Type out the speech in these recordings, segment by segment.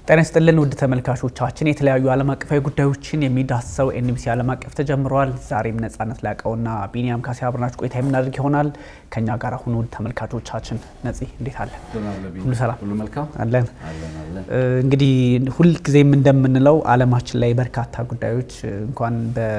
ጤና ይስጥልን ውድ ተመልካቾቻችን፣ የተለያዩ ዓለም አቀፋዊ ጉዳዮችን የሚዳስሰው ኤንቢሲ ዓለም አቀፍ ተጀምረዋል። ዛሬም ነጻነት ላቀውና ቢኒያም ካሴ አብረናችሁ ቆይታ የምናደርግ ይሆናል። ከኛ ጋር አሁን ውድ ተመልካቾቻችን፣ ነፂ እንዴት አለ? ሁሉ ሰላም ሁሉ መልካም አለን። እንግዲህ ሁልጊዜም እንደምንለው ዓለማችን ላይ በርካታ ጉዳዮች እንኳን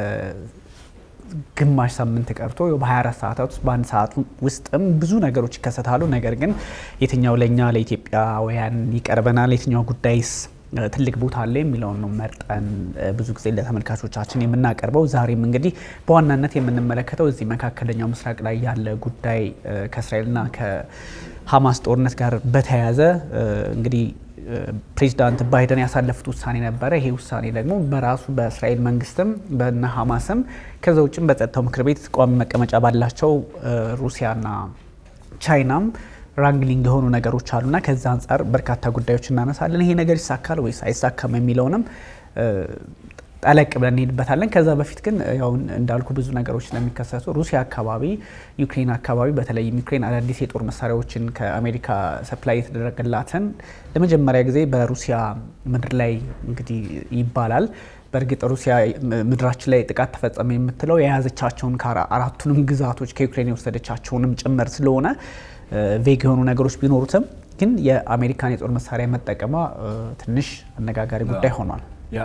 ግማሽ ሳምንት ቀርቶ በ24 ሰዓታት ውስጥ በአንድ ሰዓት ውስጥም ብዙ ነገሮች ይከሰታሉ። ነገር ግን የትኛው ለእኛ ለኢትዮጵያውያን ይቀርበናል፣ የትኛው ጉዳይስ ትልቅ ቦታ አለ የሚለውን ነው መርጠን ብዙ ጊዜ ለተመልካቾቻችን የምናቀርበው። ዛሬም እንግዲህ በዋናነት የምንመለከተው እዚህ መካከለኛው ምስራቅ ላይ ያለ ጉዳይ ከእስራኤልና ከሀማስ ጦርነት ጋር በተያያዘ እንግዲህ ፕሬዚዳንት ባይደን ያሳለፉት ውሳኔ ነበረ። ይሄ ውሳኔ ደግሞ በራሱ በእስራኤል መንግስትም በነ ሀማስም ከዛ ውጭም በጸጥታው ምክር ቤት ቋሚ መቀመጫ ባላቸው ሩሲያና ቻይናም ራንግሊንግ የሆኑ ነገሮች አሉና ከዛ አንጻር በርካታ ጉዳዮች እናነሳለን። ይሄ ነገር ይሳካል ወይስ አይሳካም የሚለውንም ጠለቅ ብለን እንሄድበታለን። ከዛ በፊት ግን ያው እንዳልኩ ብዙ ነገሮች ስለሚከሰቱ ሩሲያ አካባቢ፣ ዩክሬን አካባቢ በተለይም ዩክሬን አዳዲስ የጦር መሳሪያዎችን ከአሜሪካ ሰፕላይ የተደረገላትን ለመጀመሪያ ጊዜ በሩሲያ ምድር ላይ እንግዲህ ይባላል በእርግጥ ሩሲያ ምድራችን ላይ ጥቃት ተፈጸመ የምትለው የያዘቻቸውን አራቱንም ግዛቶች ከዩክሬን የወሰደቻቸውንም ጭምር ስለሆነ ቬግ የሆኑ ነገሮች ቢኖሩትም ግን የአሜሪካን የጦር መሳሪያ መጠቀሟ ትንሽ አነጋጋሪ ጉዳይ ሆኗል።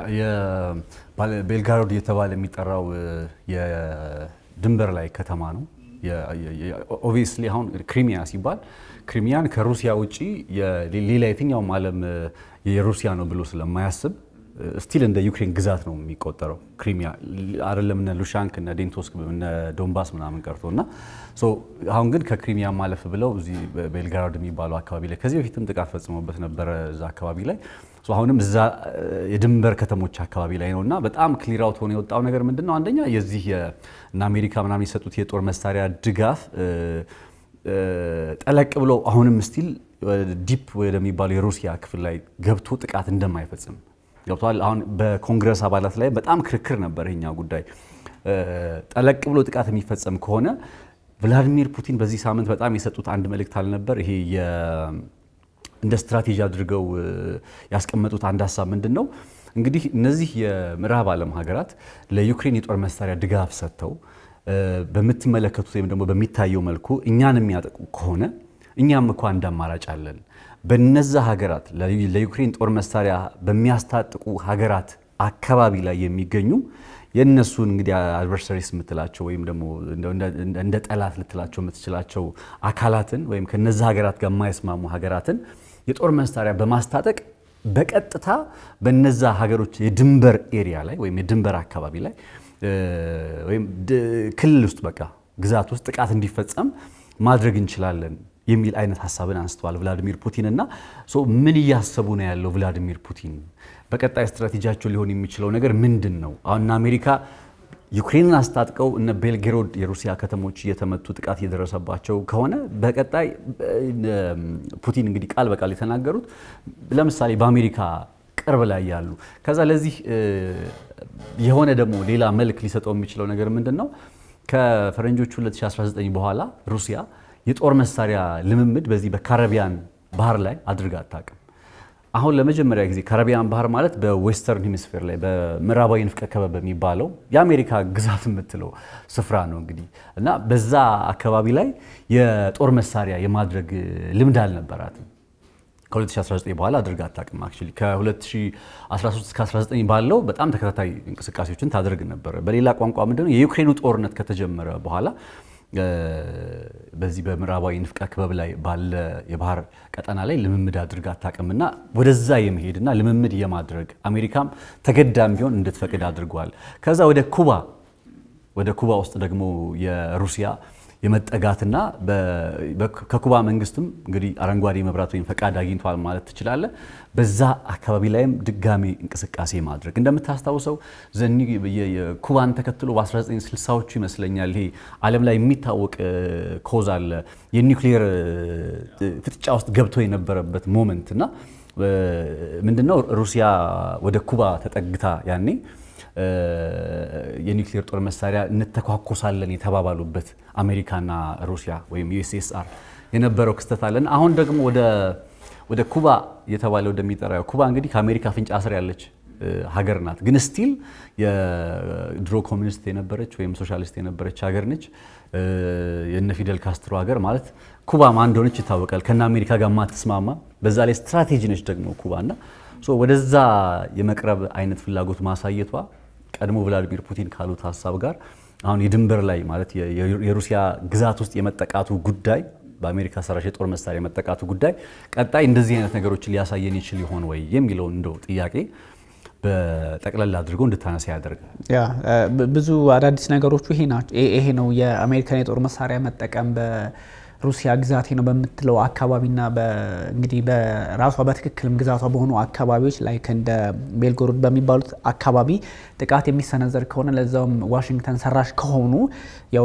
ቤልጋሮድ እየተባለ የሚጠራው የድንበር ላይ ከተማ ነው። ኦብቪየስሊ አሁን ክሪሚያ ሲባል ክሪሚያን ከሩሲያ ውጭ ሌላ የትኛውም ዓለም የሩሲያ ነው ብሎ ስለማያስብ ስቲል እንደ ዩክሬን ግዛት ነው የሚቆጠረው። ክሪሚያ አይደለም እነ ሉሻንክ እነ ዴንቶስክ እነ ዶንባስ ምናምን ቀርቶ እና አሁን ግን ከክሪሚያ ማለፍ ብለው እዚህ ቤልጋራድ የሚባለው አካባቢ ላይ ከዚህ በፊትም ጥቃት ፈጽሞበት ነበረ እዛ አካባቢ ላይ አሁንም እዛ የድንበር ከተሞች አካባቢ ላይ ነው እና በጣም ክሊር አውት ሆኖ የወጣው ነገር ምንድን ነው? አንደኛ የዚህ እነ አሜሪካ ምናምን የሰጡት የጦር መሳሪያ ድጋፍ ጠለቅ ብሎ አሁንም ስቲል ዲፕ ወደሚባለው የሩሲያ ክፍል ላይ ገብቶ ጥቃት እንደማይፈጽም ገብቷል። አሁን በኮንግረስ አባላት ላይ በጣም ክርክር ነበር ይሄኛው ጉዳይ። ጠለቅ ብሎ ጥቃት የሚፈጸም ከሆነ ቭላዲሚር ፑቲን በዚህ ሳምንት በጣም የሰጡት አንድ መልእክት አልነበር? ይሄ እንደ ስትራቴጂ አድርገው ያስቀመጡት አንድ ሀሳብ ምንድን ነው? እንግዲህ እነዚህ የምዕራብ ዓለም ሀገራት ለዩክሬን የጦር መሳሪያ ድጋፍ ሰጥተው በምትመለከቱት ወይም ደግሞ በሚታየው መልኩ እኛን የሚያጠቁ ከሆነ እኛም እኮ አንድ አማራጭ አለን በነዛ ሀገራት ለዩክሬን ጦር መሳሪያ በሚያስታጥቁ ሀገራት አካባቢ ላይ የሚገኙ የእነሱን እንግዲህ አድቨርሰሪስ የምትላቸው ወይም ደግሞ እንደ ጠላት ልትላቸው የምትችላቸው አካላትን ወይም ከነዛ ሀገራት ጋር የማይስማሙ ሀገራትን የጦር መሳሪያ በማስታጠቅ በቀጥታ በነዛ ሀገሮች የድንበር ኤሪያ ላይ ወይም የድንበር አካባቢ ላይ ወይም ክልል ውስጥ በቃ ግዛት ውስጥ ጥቃት እንዲፈጸም ማድረግ እንችላለን የሚል አይነት ሀሳብን አንስተዋል ቭላዲሚር ፑቲን እና ምን እያሰቡ ነው ያለው ቭላዲሚር ፑቲን? በቀጣይ ስትራቴጂያቸው ሊሆን የሚችለው ነገር ምንድን ነው? አሁን አሜሪካ ዩክሬንን አስታጥቀው እነ ቤልጌሮድ የሩሲያ ከተሞች እየተመቱ ጥቃት እየደረሰባቸው ከሆነ በቀጣይ ፑቲን እንግዲህ ቃል በቃል የተናገሩት ለምሳሌ በአሜሪካ ቅርብ ላይ ያሉ ከዛ ለዚህ የሆነ ደግሞ ሌላ መልክ ሊሰጠው የሚችለው ነገር ምንድን ነው? ከፈረንጆቹ 2019 በኋላ ሩሲያ የጦር መሳሪያ ልምምድ በዚህ በካረቢያን ባህር ላይ አድርጋ አታውቅም። አሁን ለመጀመሪያ ጊዜ ካረቢያን ባህር ማለት በዌስተርን ሄሚስፌር ላይ በምዕራባዊ ንፍቀ ክበብ በሚባለው የአሜሪካ ግዛት የምትለው ስፍራ ነው እንግዲህ እና በዛ አካባቢ ላይ የጦር መሳሪያ የማድረግ ልምድ አልነበራትም። ከ2019 በኋላ አድርጋ አታውቅም። አክቹዋሊ ከ2013 እስከ 19 ባለው በጣም ተከታታይ እንቅስቃሴዎችን ታደርግ ነበረ። በሌላ ቋንቋ ምንድነው የዩክሬኑ ጦርነት ከተጀመረ በኋላ በዚህ በምዕራባዊ ንፍቀ ክበብ ላይ ባለ የባህር ቀጠና ላይ ልምምድ አድርጋ አታውቅምና ወደዛ የመሄድና ልምምድ የማድረግ አሜሪካም ተገዳም ቢሆን እንድትፈቅድ አድርጓል። ከዛ ወደ ኩባ ወደ ኩባ ውስጥ ደግሞ የሩሲያ የመጠጋትና ከኩባ መንግስትም እንግዲህ አረንጓዴ መብራት ወይም ፈቃድ አግኝቷል ማለት ትችላለ። በዛ አካባቢ ላይም ድጋሚ እንቅስቃሴ ማድረግ እንደምታስታውሰው ዘኒ ኩባን ተከትሎ በ1960ዎቹ ይመስለኛል ይሄ ዓለም ላይ የሚታወቅ ኮዝ አለ የኒውክሊየር ፍጥጫ ውስጥ ገብቶ የነበረበት ሞመንት እና ምንድነው ሩሲያ ወደ ኩባ ተጠግታ ያኔ የኒውክሌር ጦር መሳሪያ እንተኳኮሳለን የተባባሉበት አሜሪካና ሩሲያ ወይም ዩኤስኤስአር የነበረው ክስተት አለን። አሁን ደግሞ ወደ ኩባ የተባለ ወደሚጠራ ኩባ እንግዲህ ከአሜሪካ አፍንጫ ስር ያለች ሀገር ናት። ግን ስቲል የድሮ ኮሚኒስት የነበረች ወይም ሶሻሊስት የነበረች ሀገር ነች። የነ ፊደል ካስትሮ ሀገር ማለት ኩባ ማን እንደሆነች ይታወቃል። ከነ አሜሪካ ጋር ማትስማማ በዛ ላይ ስትራቴጂ ነች ደግሞ ኩባ እና ወደዛ የመቅረብ አይነት ፍላጎት ማሳየቷ ቀድሞ ቭላዲሚር ፑቲን ካሉት ሀሳብ ጋር አሁን የድንበር ላይ ማለት የሩሲያ ግዛት ውስጥ የመጠቃቱ ጉዳይ በአሜሪካ ሰራሽ የጦር መሳሪያ የመጠቃቱ ጉዳይ ቀጣይ እንደዚህ አይነት ነገሮችን ሊያሳየን ይችል ይሆን ወይ የሚለውን እንደው ጥያቄ በጠቅለል አድርጎ እንድታነሳ ያደርጋል። ያ ብዙ አዳዲስ ነገሮቹ ይሄ ናቸው። ይሄ ነው የአሜሪካን የጦር መሳሪያ መጠቀም በሩሲያ ግዛቴ ነው በምትለው አካባቢና እንግዲህ በራሷ በትክክልም ግዛቷ በሆኑ አካባቢዎች ላይ እንደ ቤልጎሮድ በሚባሉት አካባቢ ጥቃት የሚሰነዘር ከሆነ ለዛውም ዋሽንግተን ሰራሽ ከሆኑ ያው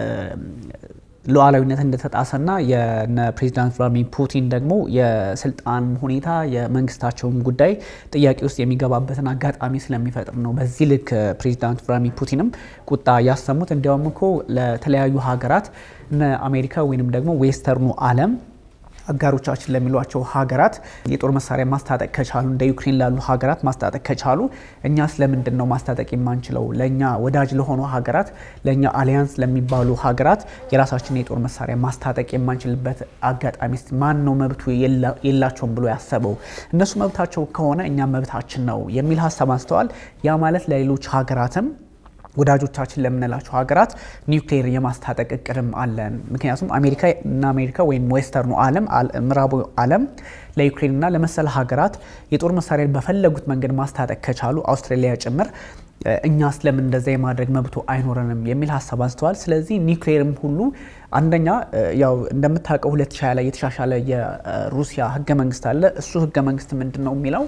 ሉዓላዊነት እንደተጣሰና የነ ፕሬዚዳንት ቭላድሚር ፑቲን ደግሞ የስልጣን ሁኔታ የመንግስታቸውን ጉዳይ ጥያቄ ውስጥ የሚገባበትን አጋጣሚ ስለሚፈጥር ነው። በዚህ ልክ ፕሬዚዳንት ቭላድሚር ፑቲንም ቁጣ ያሰሙት። እንዲያውም እኮ ለተለያዩ ሀገራት እነ አሜሪካ ወይንም ደግሞ ዌስተርኑ ዓለም አጋሮቻችን ለሚሏቸው ሀገራት የጦር መሳሪያ ማስታጠቅ ከቻሉ እንደ ዩክሬን ላሉ ሀገራት ማስታጠቅ ከቻሉ እኛ ስለምንድን ነው ማስታጠቅ የማንችለው? ለእኛ ወዳጅ ለሆኑ ሀገራት፣ ለእኛ አሊያንስ ለሚባሉ ሀገራት የራሳችን የጦር መሳሪያ ማስታጠቅ የማንችልበት አጋጣሚ ማን ነው መብቱ የላቸውም ብሎ ያሰበው? እነሱ መብታቸው ከሆነ እኛ መብታችን ነው የሚል ሀሳብ አንስተዋል። ያ ማለት ለሌሎች ሀገራትም ወዳጆቻችን ለምንላቸው ሀገራት ኒውክሌር የማስታጠቅ እቅድም አለን። ምክንያቱም አሜሪካ እና አሜሪካ ወይም ዌስተርኑ ዓለም ምዕራቡ ዓለም ለዩክሬንና ለመሰል ሀገራት የጦር መሳሪያ በፈለጉት መንገድ ማስታጠቅ ከቻሉ አውስትራሊያ ጭምር እኛ ስለምን እንደዛ የማድረግ መብቱ አይኖረንም የሚል ሀሳብ አንስተዋል። ስለዚህ ኒውክሌርም ሁሉ አንደኛ ያው እንደምታውቀው 2020 ላይ የተሻሻለ የሩሲያ ህገ መንግስት አለ። እሱ ህገ መንግስት ምንድን ነው የሚለው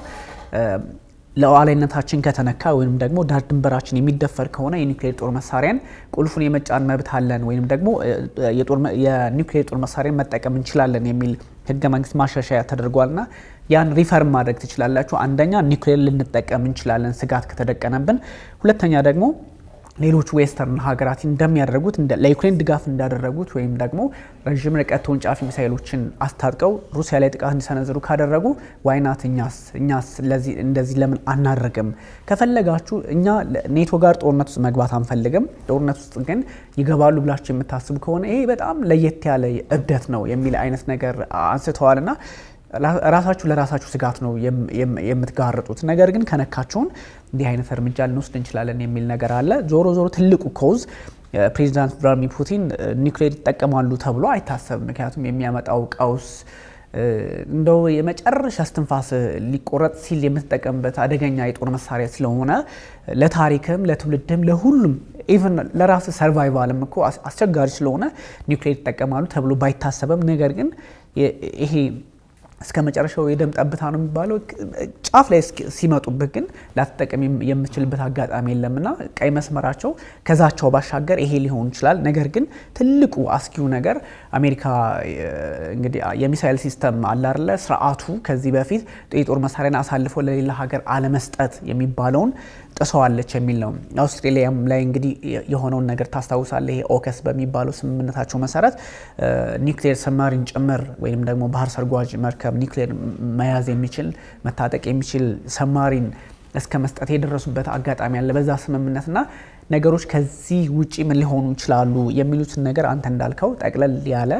ሉዓላዊነታችን ከተነካ ወይም ደግሞ ዳር ድንበራችን የሚደፈር ከሆነ የኒውክሌር ጦር መሳሪያን ቁልፉን የመጫን መብት አለን ወይም ደግሞ የኒውክሌር ጦር መሳሪያን መጠቀም እንችላለን የሚል ህገ መንግስት ማሻሻያ ተደርጓልና ያን ሪፈርም ማድረግ ትችላላችሁ። አንደኛ ኒውክሌር ልንጠቀም እንችላለን ስጋት ከተደቀነብን፣ ሁለተኛ ደግሞ ሌሎች ዌስተርን ሀገራት እንደሚያደርጉት ለዩክሬን ድጋፍ እንዳደረጉት ወይም ደግሞ ረዥም ርቀት ተወንጫፊ ሚሳይሎችን አስታጥቀው ሩሲያ ላይ ጥቃት እንዲሰነዝሩ ካደረጉ ዋይናት እኛስ እኛስ እንደዚህ ለምን አናደርግም? ከፈለጋችሁ እኛ ኔቶ ጋር ጦርነት ውስጥ መግባት አንፈልግም። ጦርነት ውስጥ ግን ይገባሉ ብላችሁ የምታስቡ ከሆነ ይሄ በጣም ለየት ያለ እብደት ነው የሚል አይነት ነገር አንስተዋልና ራሳችሁ ለራሳችሁ ስጋት ነው የምትጋርጡት። ነገር ግን ከነካችሁን እንዲህ አይነት እርምጃ ልንወስድ እንችላለን የሚል ነገር አለ። ዞሮ ዞሮ ትልቁ ኮዝ ፕሬዚዳንት ቭላድሚር ፑቲን ኒውክሌር ይጠቀማሉ ተብሎ አይታሰብም። ምክንያቱም የሚያመጣው ቀውስ እንደው የመጨረሻ እስትንፋስ ሊቆረጥ ሲል የምትጠቀምበት አደገኛ የጦር መሳሪያ ስለሆነ ለታሪክም፣ ለትውልድም፣ ለሁሉም ኢቨን ለራስ ሰርቫይቫልም እኮ አስቸጋሪ ስለሆነ ኒውክሌር ይጠቀማሉ ተብሎ ባይታሰብም ነገር ግን ይሄ እስከ መጨረሻው የደም ጠብታ ነው የሚባለው። ጫፍ ላይ ሲመጡብህ ግን ላትጠቀም የምትችልበት አጋጣሚ የለምና ቀይ መስመራቸው ከዛቸው ባሻገር ይሄ ሊሆን ይችላል። ነገር ግን ትልቁ አስጊው ነገር አሜሪካ እንግዲህ የሚሳይል ሲስተም አላርለ ስርዓቱ ከዚህ በፊት የጦር መሳሪያን አሳልፎ ለሌላ ሀገር አለመስጠት የሚባለውን ጥሰዋለች የሚል ነው። አውስትሬሊያም ላይ እንግዲህ የሆነውን ነገር ታስታውሳለህ። ይሄ ኦከስ በሚባለው ስምምነታቸው መሰረት ኒውክሌር ሰማሪን ጭምር ወይም ደግሞ ባህር ሰርጓጅ መርከብ ኒውክሌር መያዝ የሚችል መታጠቅ የሚችል ሰማሪን እስከ መስጠት የደረሱበት አጋጣሚ አለ በዛ ስምምነትና ነገሮች ከዚህ ውጪ ምን ሊሆኑ ይችላሉ የሚሉትን ነገር አንተ እንዳልከው ጠቅለል ያለ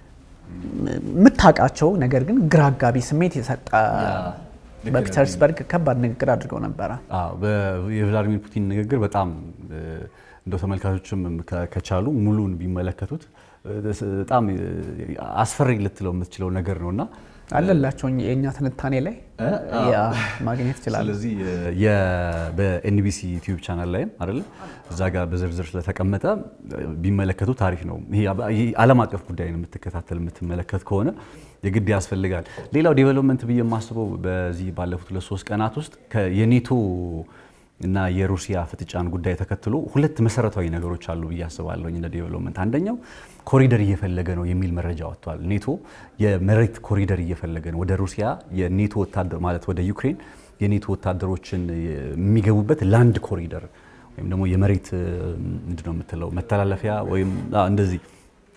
የምታውቃቸው ነገር ግን ግራ አጋቢ ስሜት የሰጠ በፒተርስበርግ ከባድ ንግግር አድርገው ነበረ። የቭላዲሚር ፑቲን ንግግር በጣም እንደው ተመልካቾችም ከቻሉ ሙሉን ቢመለከቱት በጣም አስፈሪ ልትለው የምትችለው ነገር ነው እና አለላቸው የእኛ ትንታኔ ላይ ማግኘት ይችላል። ስለዚህ በኤንቢሲ ዩቲዩብ ቻናል ላይም አይደለ እዛ ጋር በዝርዝር ስለተቀመጠ ቢመለከቱ ታሪክ ነው። ይሄ ዓለም አቀፍ ጉዳይ ነው የምትከታተል የምትመለከት ከሆነ የግድ ያስፈልጋል። ሌላው ዴቨሎፕመንት ብዬ የማስበው በዚህ ባለፉት ሁለት ሶስት ቀናት ውስጥ የኔቶ እና የሩሲያ ፍጥጫን ጉዳይ ተከትሎ ሁለት መሰረታዊ ነገሮች አሉ ብዬ አስባለሁ። እንደ ዴቨሎፕመንት አንደኛው ኮሪደር እየፈለገ ነው የሚል መረጃ ወጥቷል። ኔቶ የመሬት ኮሪደር እየፈለገ ነው ወደ ሩሲያ የኔቶ ወታደር ማለት ወደ ዩክሬን የኔቶ ወታደሮችን የሚገቡበት ላንድ ኮሪደር ወይም ደግሞ የመሬት ምንድን ነው የምትለው መተላለፊያ ወይም እንደዚህ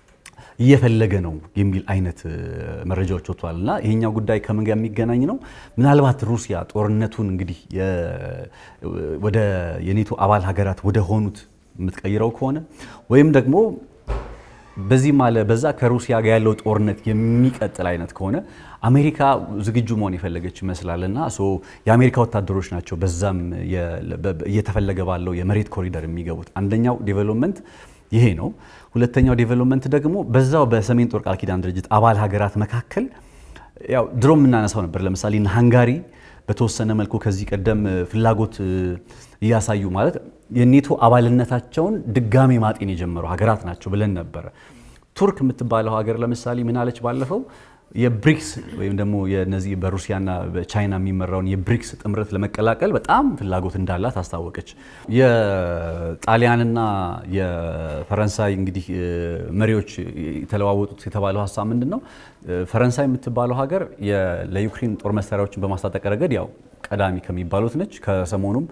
እየፈለገ ነው የሚል አይነት መረጃዎች ወጥቷል። እና ይሄኛው ጉዳይ ከምን ጋር የሚገናኝ ነው? ምናልባት ሩሲያ ጦርነቱን እንግዲህ ወደ የኔቶ አባል ሀገራት ወደ ሆኑት የምትቀይረው ከሆነ ወይም ደግሞ በዚህ ማለ በዛ ከሩሲያ ጋር ያለው ጦርነት የሚቀጥል አይነት ከሆነ አሜሪካ ዝግጁ መሆን የፈለገች ይመስላል እና የአሜሪካ ወታደሮች ናቸው በዛም እየተፈለገ ባለው የመሬት ኮሪደር የሚገቡት። አንደኛው ዴቨሎፕመንት ይሄ ነው። ሁለተኛው ዴቨሎፕመንት ደግሞ በዛው በሰሜን ጦር ቃል ኪዳን ድርጅት አባል ሀገራት መካከል ያው ድሮ የምናነሳው ነበር። ለምሳሌ ሃንጋሪ በተወሰነ መልኩ ከዚህ ቀደም ፍላጎት እያሳዩ ማለት የኔቶ አባልነታቸውን ድጋሜ ማጤን የጀመሩ ሀገራት ናቸው ብለን ነበረ። ቱርክ የምትባለው ሀገር ለምሳሌ ምን አለች ባለፈው የብሪክስ ወይም ደግሞ የነዚህ በሩሲያና በቻይና የሚመራውን የብሪክስ ጥምረት ለመቀላቀል በጣም ፍላጎት እንዳላት አስታወቀች። የጣሊያንና የፈረንሳይ እንግዲህ መሪዎች የተለዋወጡት የተባለው ሀሳብ ምንድን ነው? ፈረንሳይ የምትባለው ሀገር ለዩክሬን ጦር መሳሪያዎችን በማስታጠቅ ረገድ ያው ቀዳሚ ከሚባሉት ነች። ከሰሞኑም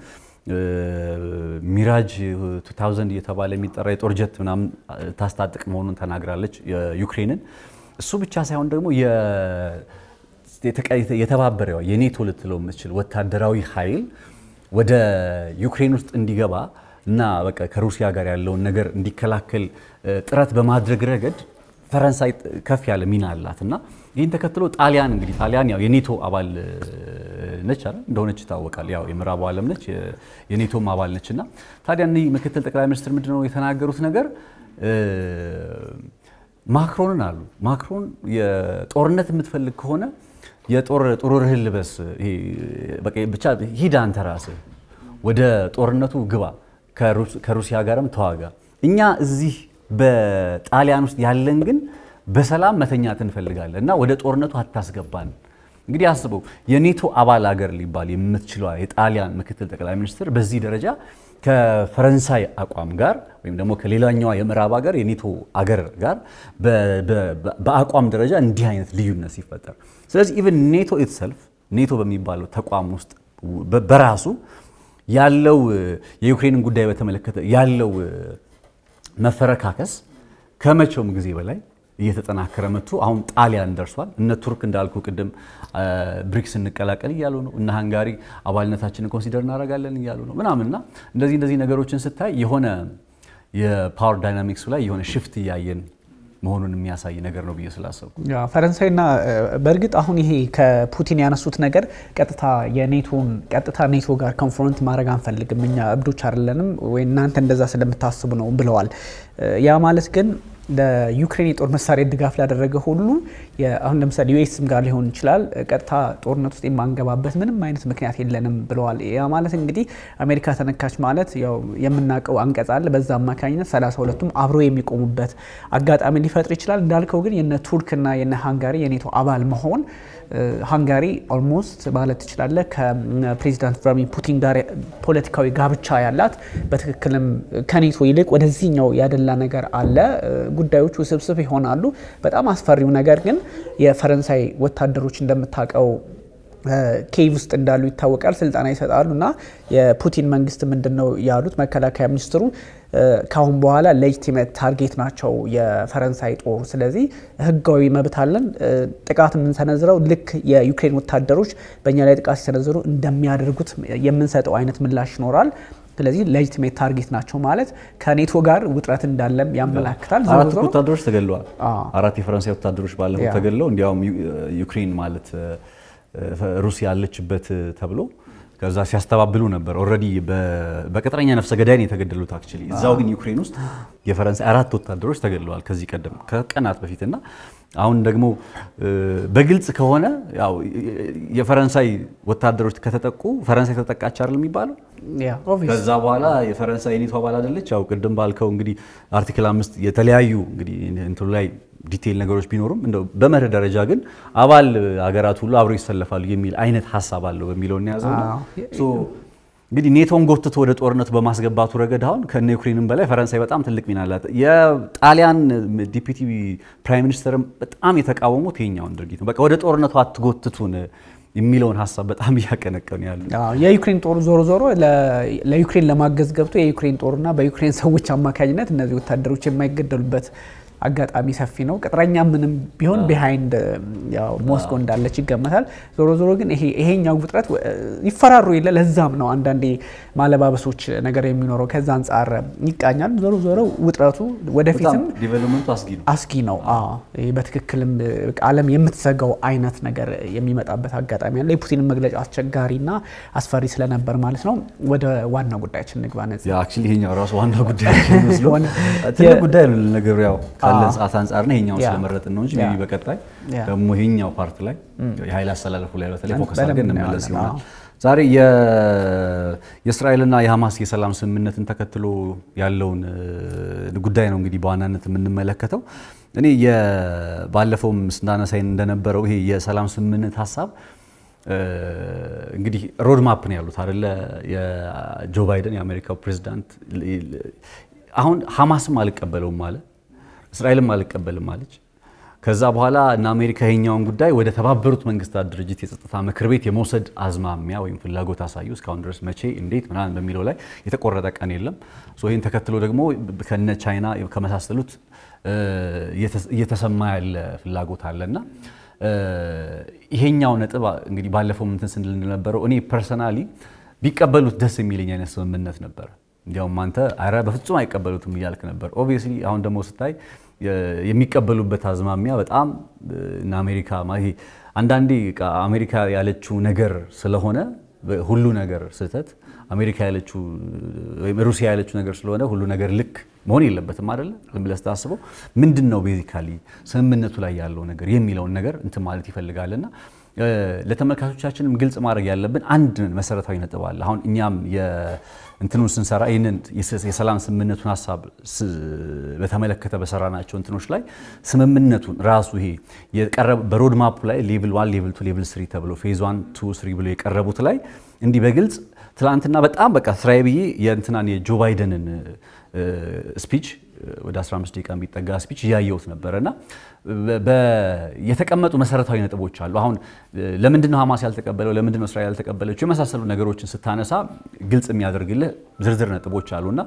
ሚራጅ 2000 እየተባለ የሚጠራ የጦር ጀት ምናምን ታስታጥቅ መሆኑን ተናግራለች ዩክሬንን። እሱ ብቻ ሳይሆን ደግሞ የተባበረ የኔቶ ልትለው የምትችል ወታደራዊ ኃይል ወደ ዩክሬን ውስጥ እንዲገባ እና በቃ ከሩሲያ ጋር ያለውን ነገር እንዲከላከል ጥረት በማድረግ ረገድ ፈረንሳይ ከፍ ያለ ሚና አላት እና ይህን ተከትሎ ጣሊያን እንግዲህ ጣሊያን ያው የኔቶ አባል ነች አይደል እንደሆነች ይታወቃል። ያው የምዕራቡ ዓለም ነች የኔቶም አባል ነች እና ታዲያ እኒህ ምክትል ጠቅላይ ሚኒስትር ምንድን ነው የተናገሩት ነገር ማክሮንን አሉ ማክሮን የጦርነት የምትፈልግ ከሆነ የጦር ጥሩርህን ልበስ፣ ብቻ ሂድ አንተ ራስህ ወደ ጦርነቱ ግባ፣ ከሩሲያ ጋርም ተዋጋ። እኛ እዚህ በጣሊያን ውስጥ ያለን ግን በሰላም መተኛት እንፈልጋለን እና ወደ ጦርነቱ አታስገባን። እንግዲህ አስበው የኔቶ አባል አገር ሊባል የምትችሏ የጣሊያን ምክትል ጠቅላይ ሚኒስትር በዚህ ደረጃ ከፈረንሳይ አቋም ጋር ወይም ደግሞ ከሌላኛዋ የምዕራብ ሀገር የኔቶ አገር ጋር በአቋም ደረጃ እንዲህ አይነት ልዩነት ሲፈጠር፣ ስለዚህ ኢቨን ኔቶ ኢትሰልፍ ኔቶ በሚባለው ተቋም ውስጥ በራሱ ያለው የዩክሬንን ጉዳይ በተመለከተ ያለው መፈረካከስ ከመቼውም ጊዜ በላይ እየተጠናከረ መጥቶ አሁን ጣሊያን ደርሷል። እነ ቱርክ እንዳልኩ ቅድም ብሪክስ እንቀላቀል እያሉ ነው። እነ ሃንጋሪ አባልነታችንን ኮንሲደር እናደርጋለን እያሉ ነው ምናምንና እንደዚህ እንደዚህ ነገሮችን ስታይ የሆነ የፓወር ዳይናሚክሱ ላይ የሆነ ሽፍት እያየን መሆኑን የሚያሳይ ነገር ነው ብዬ ስላሰብኩ ፈረንሳይና በእርግጥ አሁን ይሄ ከፑቲን ያነሱት ነገር ቀጥታ የኔቶን ቀጥታ ኔቶ ጋር ኮንፍሮንት ማድረግ አንፈልግም እኛ እብዶች አይደለንም ወይ እናንተ እንደዛ ስለምታስቡ ነው ብለዋል። ያ ማለት ግን ለዩክሬን የጦር መሳሪያ ድጋፍ ላደረገ ሁሉ አሁን ለምሳሌ ዩኤስም ጋር ሊሆን ይችላል ቀጥታ ጦርነት ውስጥ የማንገባበት ምንም አይነት ምክንያት የለንም ብለዋል። ያ ማለት እንግዲህ አሜሪካ ተነካች ማለት ያው የምናውቀው አንቀጽ አለ። በዛ አማካኝነት ሰላሳ ሁለቱም አብረው የሚቆሙበት አጋጣሚ ሊፈጥር ይችላል። እንዳልከው ግን የነ ቱርክና የነ ሃንጋሪ የኔቶ አባል መሆን ሃንጋሪ ኦልሞስት ማለት ትችላለ ከፕሬዚዳንት ቭላድሚር ፑቲን ጋር ፖለቲካዊ ጋብቻ ያላት በትክክልም ከኔቶ ይልቅ ወደዚህኛው ያደላ ነገር አለ። ጉዳዮች ውስብስብ ይሆናሉ። በጣም አስፈሪው ነገር ግን የፈረንሳይ ወታደሮች እንደምታውቀው ኬቭ ውስጥ እንዳሉ ይታወቃል። ስልጠና ይሰጣሉ እና የፑቲን መንግስት ምንድን ነው ያሉት መከላከያ ሚኒስትሩ ካሁን በኋላ ሌጂቲሜት ታርጌት ናቸው የፈረንሳይ ጦር። ስለዚህ ህጋዊ መብት አለን። ጥቃት የምንሰነዝረው ልክ የዩክሬን ወታደሮች በእኛ ላይ ጥቃት ሲሰነዝሩ እንደሚያደርጉት የምንሰጠው አይነት ምላሽ ይኖራል። ስለዚህ ሌጂቲሜት ታርጌት ናቸው ማለት ከኔቶ ጋር ውጥረት እንዳለም ያመላክታል። አራት ወታደሮች ተገለዋል። አራት የፈረንሳይ ወታደሮች ባለፈው ተገለው እንዲያውም ዩክሬን ማለት ሩሲያ ያለችበት ተብሎ ከዛ ሲያስተባብሉ ነበር። ኦልሬዲ በቅጥረኛ ነፍሰ ገዳይ ነው የተገደሉት። አክቹዋሊ እዛው ግን ዩክሬን ውስጥ የፈረንሳይ አራት ወታደሮች ተገድለዋል ከዚህ ቀደም ከቀናት በፊትና አሁን ደግሞ በግልጽ ከሆነ ያው የፈረንሳይ ወታደሮች ከተጠቁ ፈረንሳይ ተጠቃች አይደል የሚባለው። ከዛ በኋላ የፈረንሳይ የኔቶ አባል አይደለች። ያው ቅድም ባልከው እንግዲህ አርቲክል አምስት የተለያዩ እንግዲህ እንትኑ ላይ ዲቴይል ነገሮች ቢኖሩም እንደው በመርህ ደረጃ ግን አባል ሀገራት ሁሉ አብረው ይሰለፋሉ የሚል አይነት ሀሳብ አለው በሚለው የያዘው እንግዲህ ኔቶን ጎትቶ ወደ ጦርነቱ በማስገባቱ ረገድ አሁን ከነ ዩክሬንም በላይ ፈረንሳይ በጣም ትልቅ ሚና አላት። የጣሊያን ዲፒቲ ፕራይም ሚኒስትርም በጣም የተቃወሙት ይሄኛውን ድርጊት ነው። በቃ ወደ ጦርነቱ አትጎትቱን የሚለውን ሀሳብ በጣም እያቀነቀኑ ያሉ የዩክሬን ጦር ዞሮ ዞሮ ለዩክሬን ለማገዝ ገብቶ የዩክሬን ጦርና በዩክሬን ሰዎች አማካኝነት እነዚህ ወታደሮች የማይገደሉበት አጋጣሚ ሰፊ ነው። ቅጥረኛ ምንም ቢሆን ቢሃይንድ ሞስኮ እንዳለች ይገመታል። ዞሮ ዞሮ ግን ይሄኛው ውጥረት ይፈራሩ የለ ለዛም ነው አንዳንዴ ማለባበሶች ነገር የሚኖረው ከዛ አንጻር ይቃኛል። ዞሮ ዞሮ ውጥረቱ ወደፊትም ዲቨሎፕመንቱ አስጊ ነው አስጊ ነው። በትክክልም ዓለም የምትዘጋው አይነት ነገር የሚመጣበት አጋጣሚ አለ። የፑቲን መግለጫ አስቸጋሪና አስፈሪ ስለነበር ማለት ነው። ወደ ዋና ጉዳያችን ንግባ። ነጽ አክቹዋሊ ይሄኛው ራሱ ዋና ጉዳያችን መስሎ ትልቅ ጉዳይ ነው ነገሩ። ያው ካለን ሰዓት አንጻር ነው ይሄኛውን ስለመረጥን ነው እንጂ ቢ በቀጣይ ደግሞ ይሄኛው ፓርት ላይ የኃይል አስተላለፉ ላይ በተለይ ፎከስ አድርገን እንመለስ ይሆናል። ዛሬ የእስራኤልና የሐማስ የሰላም ስምምነትን ተከትሎ ያለውን ጉዳይ ነው እንግዲህ በዋናነት የምንመለከተው። እኔ ባለፈውም ስናነሳይ እንደነበረው ይሄ የሰላም ስምምነት ሀሳብ እንግዲህ ሮድ ማፕ ነው ያሉት አይደለ? የጆ ባይደን የአሜሪካው ፕሬዚዳንት አሁን ሐማስም አልቀበለውም አለ፣ እስራኤልም አልቀበልም አለች። ከዛ በኋላ እና አሜሪካ ይሄኛውን ጉዳይ ወደ ተባበሩት መንግስታት ድርጅት የጸጥታ ምክር ቤት የመውሰድ አዝማሚያ ወይም ፍላጎት አሳዩ። እስካሁን ድረስ መቼ፣ እንዴት ምናምን በሚለው ላይ የተቆረጠ ቀን የለም። ይህን ተከትሎ ደግሞ ከነ ቻይና ከመሳሰሉት እየተሰማ ያለ ፍላጎት አለና ይሄኛው ነጥብ እንግዲህ ባለፈው እንትን ስንል እንደነበረው እኔ ፐርሰናሊ ቢቀበሉት ደስ የሚለኝ አይነት ስምምነት ነበር። እንዲያውም አንተ አረ በፍጹም አይቀበሉትም እያልክ ነበር። ኦብቪየስሊ አሁን ደግሞ ስታይ የሚቀበሉበት አዝማሚያ በጣም እና አሜሪካ ይሄ አንዳንዴ አሜሪካ ያለችው ነገር ስለሆነ ሁሉ ነገር ስህተት፣ አሜሪካ ያለችው ወይም ሩሲያ ያለችው ነገር ስለሆነ ሁሉ ነገር ልክ መሆን የለበትም አይደለ? ዝም ብለህ ስታስበው ምንድን ነው ቤዚካሊ ስምምነቱ ላይ ያለው ነገር የሚለውን ነገር እንትን ማለት ይፈልጋልና ለተመልካቾቻችንም ግልጽ ማድረግ ያለብን አንድ መሰረታዊ ነጥብ አለ። አሁን እኛም እንትኑን ስንሰራ ይህንን የሰላም ስምምነቱን ሀሳብ በተመለከተ በሰራናቸው እንትኖች ላይ ስምምነቱን ራሱ ይሄ በሮድ ማፕ ላይ ሌቭል ዋን ሌቭል ቱ ሌቭል ስሪ ተብሎ ፌዝ ዋን ቱ ስሪ ብሎ የቀረቡት ላይ እንዲህ በግልጽ ትላንትና በጣም በቃ ስራዬ ብዬ የእንትናን የጆ ባይደንን ስፒች ወደ 15 ደቂቃ የሚጠጋ ስፒች እያየሁት ነበረ እና የተቀመጡ መሰረታዊ ነጥቦች አሉ። አሁን ለምንድን ነው ሐማስ ያልተቀበለው፣ ለምንድን ነው እስራኤል ያልተቀበለችው የመሳሰሉ ነገሮችን ስታነሳ ግልጽ የሚያደርግልህ ዝርዝር ነጥቦች አሉና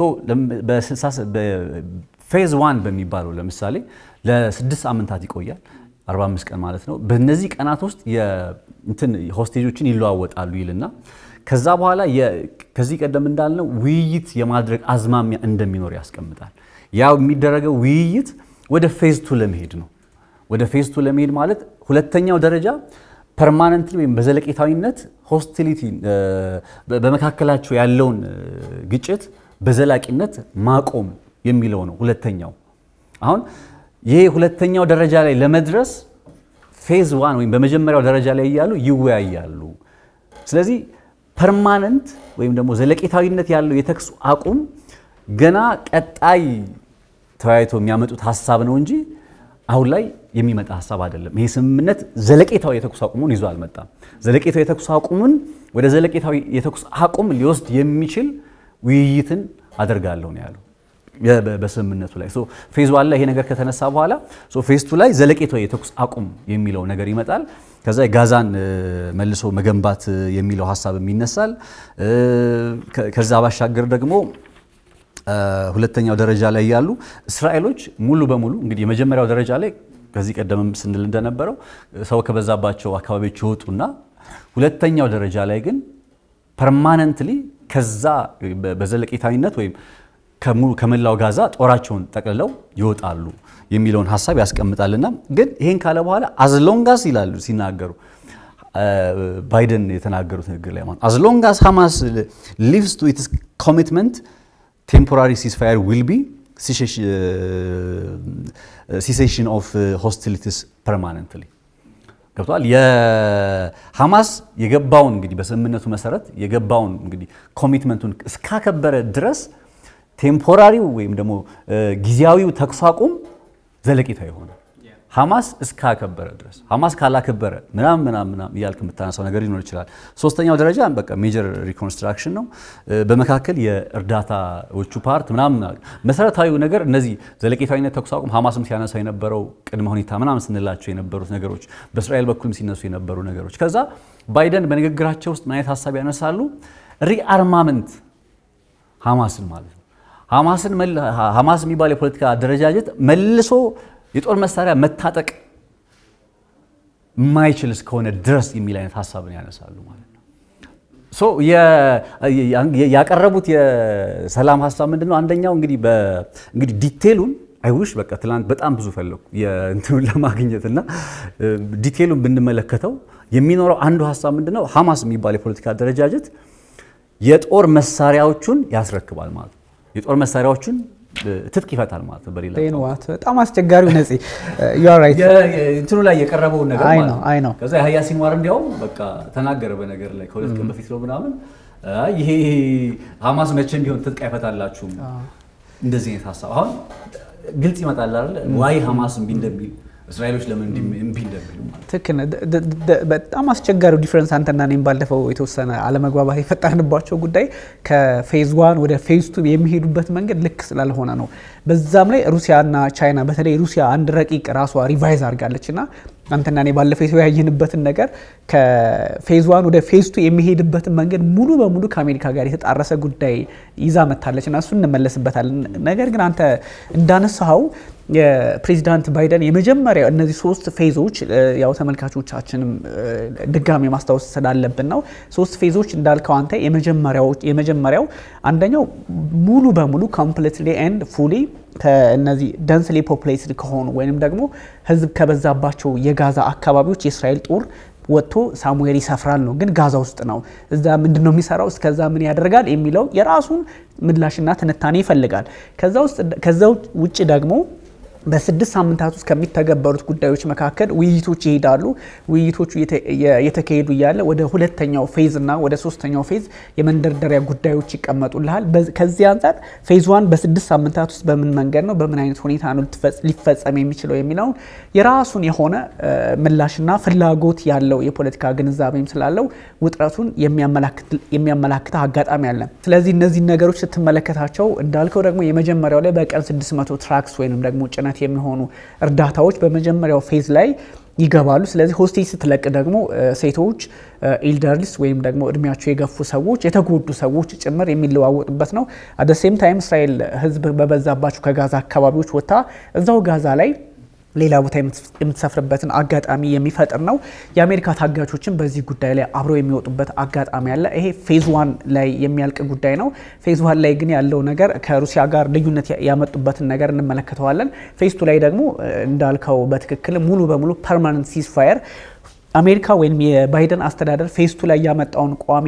ፌዝ ዋን በሚባለው ለምሳሌ ለስድስት ሳምንታት ይቆያል 45 ቀን ማለት ነው። በእነዚህ ቀናት ውስጥ እንትን ሆስቴጆችን ይለዋወጣሉ ይልና ከዛ በኋላ ከዚህ ቀደም እንዳልነው ውይይት የማድረግ አዝማሚያ እንደሚኖር ያስቀምጣል። ያው የሚደረገው ውይይት ወደ ፌዝ ቱ ለመሄድ ነው። ወደ ፌዝ ቱ ለመሄድ ማለት ሁለተኛው ደረጃ ፐርማነንትሊ ወይም በዘለቄታዊነት ሆስቲሊቲ በመካከላቸው ያለውን ግጭት በዘላቂነት ማቆም የሚለው ነው። ሁለተኛው አሁን ይሄ ሁለተኛው ደረጃ ላይ ለመድረስ ፌዝ ዋን ወይም በመጀመሪያው ደረጃ ላይ እያሉ ይወያያሉ። ስለዚህ ፐርማነንት ወይም ደግሞ ዘለቄታዊነት ያለው የተኩስ አቁም ገና ቀጣይ ተወያይቶ የሚያመጡት ሀሳብ ነው እንጂ አሁን ላይ የሚመጣ ሀሳብ አይደለም። ይሄ ስምምነት ዘለቄታዊ የተኩስ አቁሙን ይዞ አልመጣም። ዘለቄታዊ የተኩስ አቁሙን ወደ ዘለቄታዊ የተኩስ አቁም ሊወስድ የሚችል ውይይትን አደርጋለሁ ነው ያለው በስምምነቱ ላይ ፌዝ ዋን ላይ ይሄ ነገር ከተነሳ በኋላ ፌዝ ቱ ላይ ዘለቄታዊ የተኩስ አቁም የሚለው ነገር ይመጣል። ከዛ የጋዛን መልሶ መገንባት የሚለው ሀሳብም ይነሳል። ከዛ ባሻገር ደግሞ ሁለተኛው ደረጃ ላይ ያሉ እስራኤሎች ሙሉ በሙሉ እንግዲህ የመጀመሪያው ደረጃ ላይ ከዚህ ቀደምም ስንል እንደነበረው ሰው ከበዛባቸው አካባቢዎች ይወጡና ሁለተኛው ደረጃ ላይ ግን ፐርማነንትሊ ከዛ በዘለቄታዊነት ወይም ከመላው ጋዛ ጦራቸውን ጠቅልለው ይወጣሉ የሚለውን ሀሳብ ያስቀምጣልና ግን ይሄን ካለ በኋላ አዝሎንጋስ ይላሉ ሲናገሩ ባይደን የተናገሩት ንግግር ላይ ማለት አዝሎንጋስ ሐማስ ሊቭስ ቱ ኢትስ ኮሚትመንት ቴምፖራሪ ሲስፋየር ዊል ቢ ሲሴሽን ኦፍ ሆስቲሊቲስ ፐርማነንትሊ ገብቷል። የሐማስ የገባውን እንግዲህ በስምምነቱ መሰረት የገባውን እንግዲህ ኮሚትመንቱን እስካከበረ ድረስ ቴምፖራሪው ወይም ደግሞ ጊዜያዊው ተኩስ አቁም ዘለቂታ የሆነ ሐማስ እስካከበረ ድረስ ሐማስ ካላከበረ ምናምን ምናምን ምናምን እያልክ የምታነሳው ነገር ሊኖር ይችላል። ሶስተኛው ደረጃ በቃ ሜጀር ሪኮንስትራክሽን ነው። በመካከል የእርዳታዎቹ ፓርት ምናምን መሰረታዊው ነገር እነዚህ ዘለቄታዊነት ተኩስ አቁም ሐማስም ሲያነሳ የነበረው ቅድመ ሁኔታ ምናምን ስንላቸው የነበሩት ነገሮች፣ በእስራኤል በኩልም ሲነሱ የነበሩ ነገሮች። ከዛ ባይደን በንግግራቸው ውስጥ ምን አይነት ሀሳብ ያነሳሉ? ሪአርማመንት ሐማስን ማለት ነው። ሐማስን ሐማስ የሚባል የፖለቲካ አደረጃጀት መልሶ የጦር መሳሪያ መታጠቅ የማይችል እስከሆነ ድረስ የሚል አይነት ሀሳብን ያነሳሉ ማለት ነው። ሶ ያቀረቡት የሰላም ሀሳብ ምንድን ነው? አንደኛው እንግዲህ እንግዲህ ዲቴሉን አይውሽ በቃ ትላንት በጣም ብዙ ፈለኩ የእንትኑን ለማግኘት እና ዲቴሉን ብንመለከተው የሚኖረው አንዱ ሀሳብ ምንድን ነው? ሐማስ የሚባል የፖለቲካ አደረጃጀት የጦር መሳሪያዎቹን ያስረክባል ማለት ነው። የጦር መሳሪያዎቹን ትጥቅ ይፈታል ማለት ነው። በሌላ ዋት በጣም አስቸጋሪው ነፂ እንትኑ ላይ የቀረበውን ነገር አይ ማለት ነው ነው። አይ ነው ከዛ የሀያ ሲንዋር እንዲያውም በቃ ተናገረ በነገር ላይ ከሁለት ቀን በፊት ነው ምናምን አይ ይሄ ሐማስ መቼም ቢሆን ትጥቅ አይፈታላችሁም እንደዚህ አይነት ሀሳብ አሁን ግልጽ ይመጣል አይደል? ዋይ ሐማስ እምቢ እንደሚል እስራኤሎች ለምን እንዲ- እምቢ እንደሚሉ ማለት ነው። ትክክል ነህ። ደ- ደ- ደ- በጣም አስቸጋሪው ዲፍረንስ አንተና እኔም ባለፈው የተወሰነ አለመግባባት የፈጠርንባቸው ጉዳይ ከፌዝ ዋን ወደ ፌዝ ቱ የሚሄዱበት መንገድ ልክ ስላልሆነ ነው። በዛም ላይ ሩሲያና ቻይና በተለይ ሩሲያ አንድ ረቂቅ ራሷ ሪቫይዝ አድርጋለች እና አንተና እኔ ባለፈው የተወያየንበትን ነገር ከፌዝ ዋን ወደ ፌዝ ቱ የሚሄድበትን መንገድ ሙሉ በሙሉ ከአሜሪካ ጋር የተጣረሰ ጉዳይ ይዛ መታለች እና እሱ እንመለስበታለን። ነገር ግን አንተ እንዳነሳኸው የፕሬዚዳንት ባይደን የመጀመሪያ እነዚህ ሶስት ፌዞች እ፣ ያው ተመልካቾቻችንም እ፣ ድጋሚ ማስታወስ ስላለብን ነው። ሶስት ፌዞች እንዳልከው አንተ የመጀመሪያዎች የመጀመሪያው አንደኛው ሙሉ በሙሉ ኮምፕሊትሊ ኤንድ ፉሊ ከእነዚህ ደንስሊ ፖፕሌትድ ከሆኑ ወይንም ደግሞ ህዝብ ከበዛባቸው የጋዛ አካባቢዎች የእስራኤል ጦር ወጥቶ ሳሙኤል ይሰፍራል ነው። ግን ጋዛ ውስጥ ነው። እዛ ምንድን ነው የሚሰራው? እስከዛ ምን ያደርጋል የሚለው የራሱን ምላሽና ትንታኔ ይፈልጋል። ከዛ ውስጥ ከዛ ውጭ ደግሞ በስድስት ሳምንታት ውስጥ ከሚተገበሩት ጉዳዮች መካከል ውይይቶች ይሄዳሉ። ውይይቶቹ እየተ- የ- የተካሄዱ እያለ ወደ ሁለተኛው ፌዝ እና ወደ ሶስተኛው ፌዝ የመንደርደሪያ ጉዳዮች ይቀመጡልሃል። በዚ- ከዚህ አንጻር ፌዝ ዋን በስድስት ሳምንታት ውስጥ በምን መንገድ ነው በምን አይነት ሁኔታ ነው ልትፈጽ- ሊፈጸም የሚችለው የሚለውን የራሱን የሆነ እ፣ ምላሽና ፍላጎት ያለው የፖለቲካ ግንዛቤም ስላለው ውጥረቱን የሚያመላክት- የሚያመላክተ አጋጣሚ አለ። ስለዚህ እነዚህ ነገሮች ስትመለከታቸው እንዳልከው ደግሞ የመጀመሪያው ላይ በቀን 600 ትራክስ ወይም ደግሞ ጭነት የሚሆኑ እርዳታዎች በመጀመሪያው ፌዝ ላይ ይገባሉ። ስለዚህ ሆስቴጅ ስትለቅ ደግሞ እ፣ ሴቶች ኤልደርሊስ ወይም ደግሞ እድሜያቸው የገፉ ሰዎች የተጎዱ ሰዎች ጭምር የሚለዋወጡበት ነው። አደ ሴም ታይም እስራኤል ህዝብ በበዛባቸው ከጋዛ አካባቢዎች ወጥታ እዛው ጋዛ ላይ ሌላ ቦታ የምትሰፍርበትን አጋጣሚ የሚፈጥር ነው። የአሜሪካ ታጋቾችን በዚህ ጉዳይ ላይ አብረው የሚወጡበት አጋጣሚ አለ። ይሄ ፌዝ ዋን ላይ የሚያልቅ ጉዳይ ነው። ፌዝ ዋን ላይ ግን ያለው ነገር ከሩሲያ ጋር ልዩነት ያመጡበትን ነገር እንመለከተዋለን። ፌዝ ቱ ላይ ደግሞ እ፣ እንዳልከው በትክክል ሙሉ በሙሉ ፐርማነንት ሲዝፋየር አሜሪካ ወይም የባይደን አስተዳደር ፌዝ ቱ ላይ ያመጣውን ቋሚ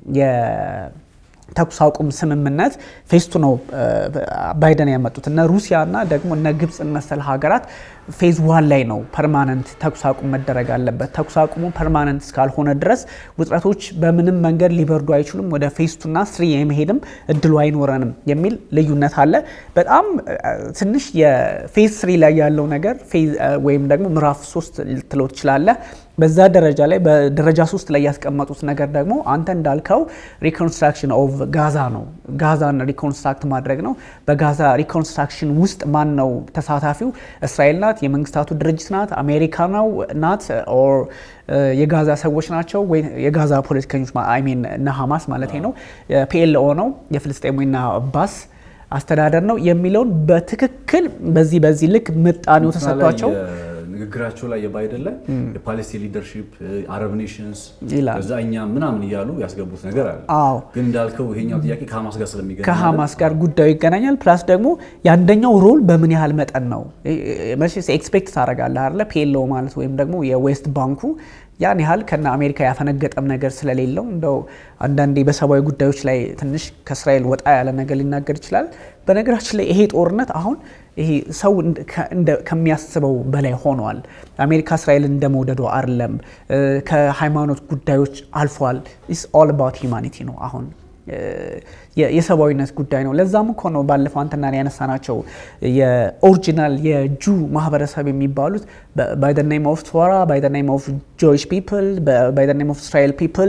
የተኩስ አቁም ስምምነት ፌስቱ ነው እ፣ ባይደን ያመጡት እነ ሩሲያና ደግሞ እነ ግብፅን መሰል ሀገራት ፌዝ ዋን ላይ ነው ፐርማነንት ተኩስ አቁም መደረግ አለበት። ተኩስ አቁሙ ፐርማነንት እስካልሆነ ድረስ ውጥረቶች በምንም መንገድ ሊበርዱ አይችሉም። ወደ ፌዝ ቱና ስሪ የመሄድም እድሉ አይኖረንም የሚል ልዩነት አለ። በጣም እ፣ ትንሽ የፌዝ ስሪ ላይ ያለው ነገር ፌዝ እ፣ ወይም ደግሞ ምዕራፍ ሶስት ልትለው ትችላለህ። በዛ ደረጃ ላይ በደረጃ ሶስት ላይ ያስቀመጡት ነገር ደግሞ አንተ እንዳልከው ሪኮንስትራክሽን ኦፍ ጋዛ ነው። ጋዛን ሪኮንስትራክት ማድረግ ነው። በጋዛ ሪኮንስትራክሽን ውስጥ ማን ነው ተሳታፊው? እስራኤል ናት፣ የመንግስታቱ ድርጅት ናት፣ አሜሪካ ነው ናት፣ ኦር የጋዛ ሰዎች ናቸው ወይ የጋዛ ፖለቲከኞች አይ ሚን እነ ሀማስ ማለት ነው፣ ፒኤልኦ ነው የፍልስጤሙና አባስ አስተዳደር ነው የሚለውን በትክክል በዚህ በዚህ ልክ ምጣኔው ተሰጥቷቸው ንግግራቸው ላይ የባይደን ላይ የፓሌስቲን ሊደርሺፕ አረብ ኔሽንስ ይላል። ከዛ እኛ ምናምን እያሉ ያስገቡት ነገር አለ። አዎ ግን እንዳልከው ይሄኛው ጥያቄ ከሀማስ ጋር ስለሚገናኝ ከሀማስ ጋር ጉዳዩ ይገናኛል። ፕላስ ደግሞ የአንደኛው ሮል በምን ያህል መጠን ነው መቼስ ኤክስፔክት ታደርጋለህ አይደለ? ፒኤልኦ ማለት ወይም ደግሞ የዌስት ባንኩ ያን ያህል ከነ አሜሪካ ያፈነገጠም ነገር ስለሌለው እንደው አንዳንዴ በሰብአዊ ጉዳዮች ላይ ትንሽ ከእስራኤል ወጣ ያለ ነገር ሊናገር ይችላል። በነገራችን ላይ ይሄ ጦርነት አሁን ይሄ ሰው እንደ- ከ- እንደ- ከሚያስበው በላይ ሆኗል። አሜሪካ እስራኤልን እንደ መውደዶ አይደለም፣ እ፣ ከሃይማኖት ጉዳዮች አልፏል። ኢስ ኦል አባውት ሂውማኒቲ ነው አሁን የ- የሰብአዊነት ጉዳይ ነው። ለዛም እኮ ነው ባለፈው አንተና እኔ ያነሳናቸው የኦሪጂናል የጁ ማህበረሰብ የሚባሉት ባይ ዘ ኔም ኦፍ ቶራ ባይ ዘ ኔም ኦፍ ጆይሽ ፒፕል ባይ ዘ ኔም ኦፍ እስራኤል ፒፕል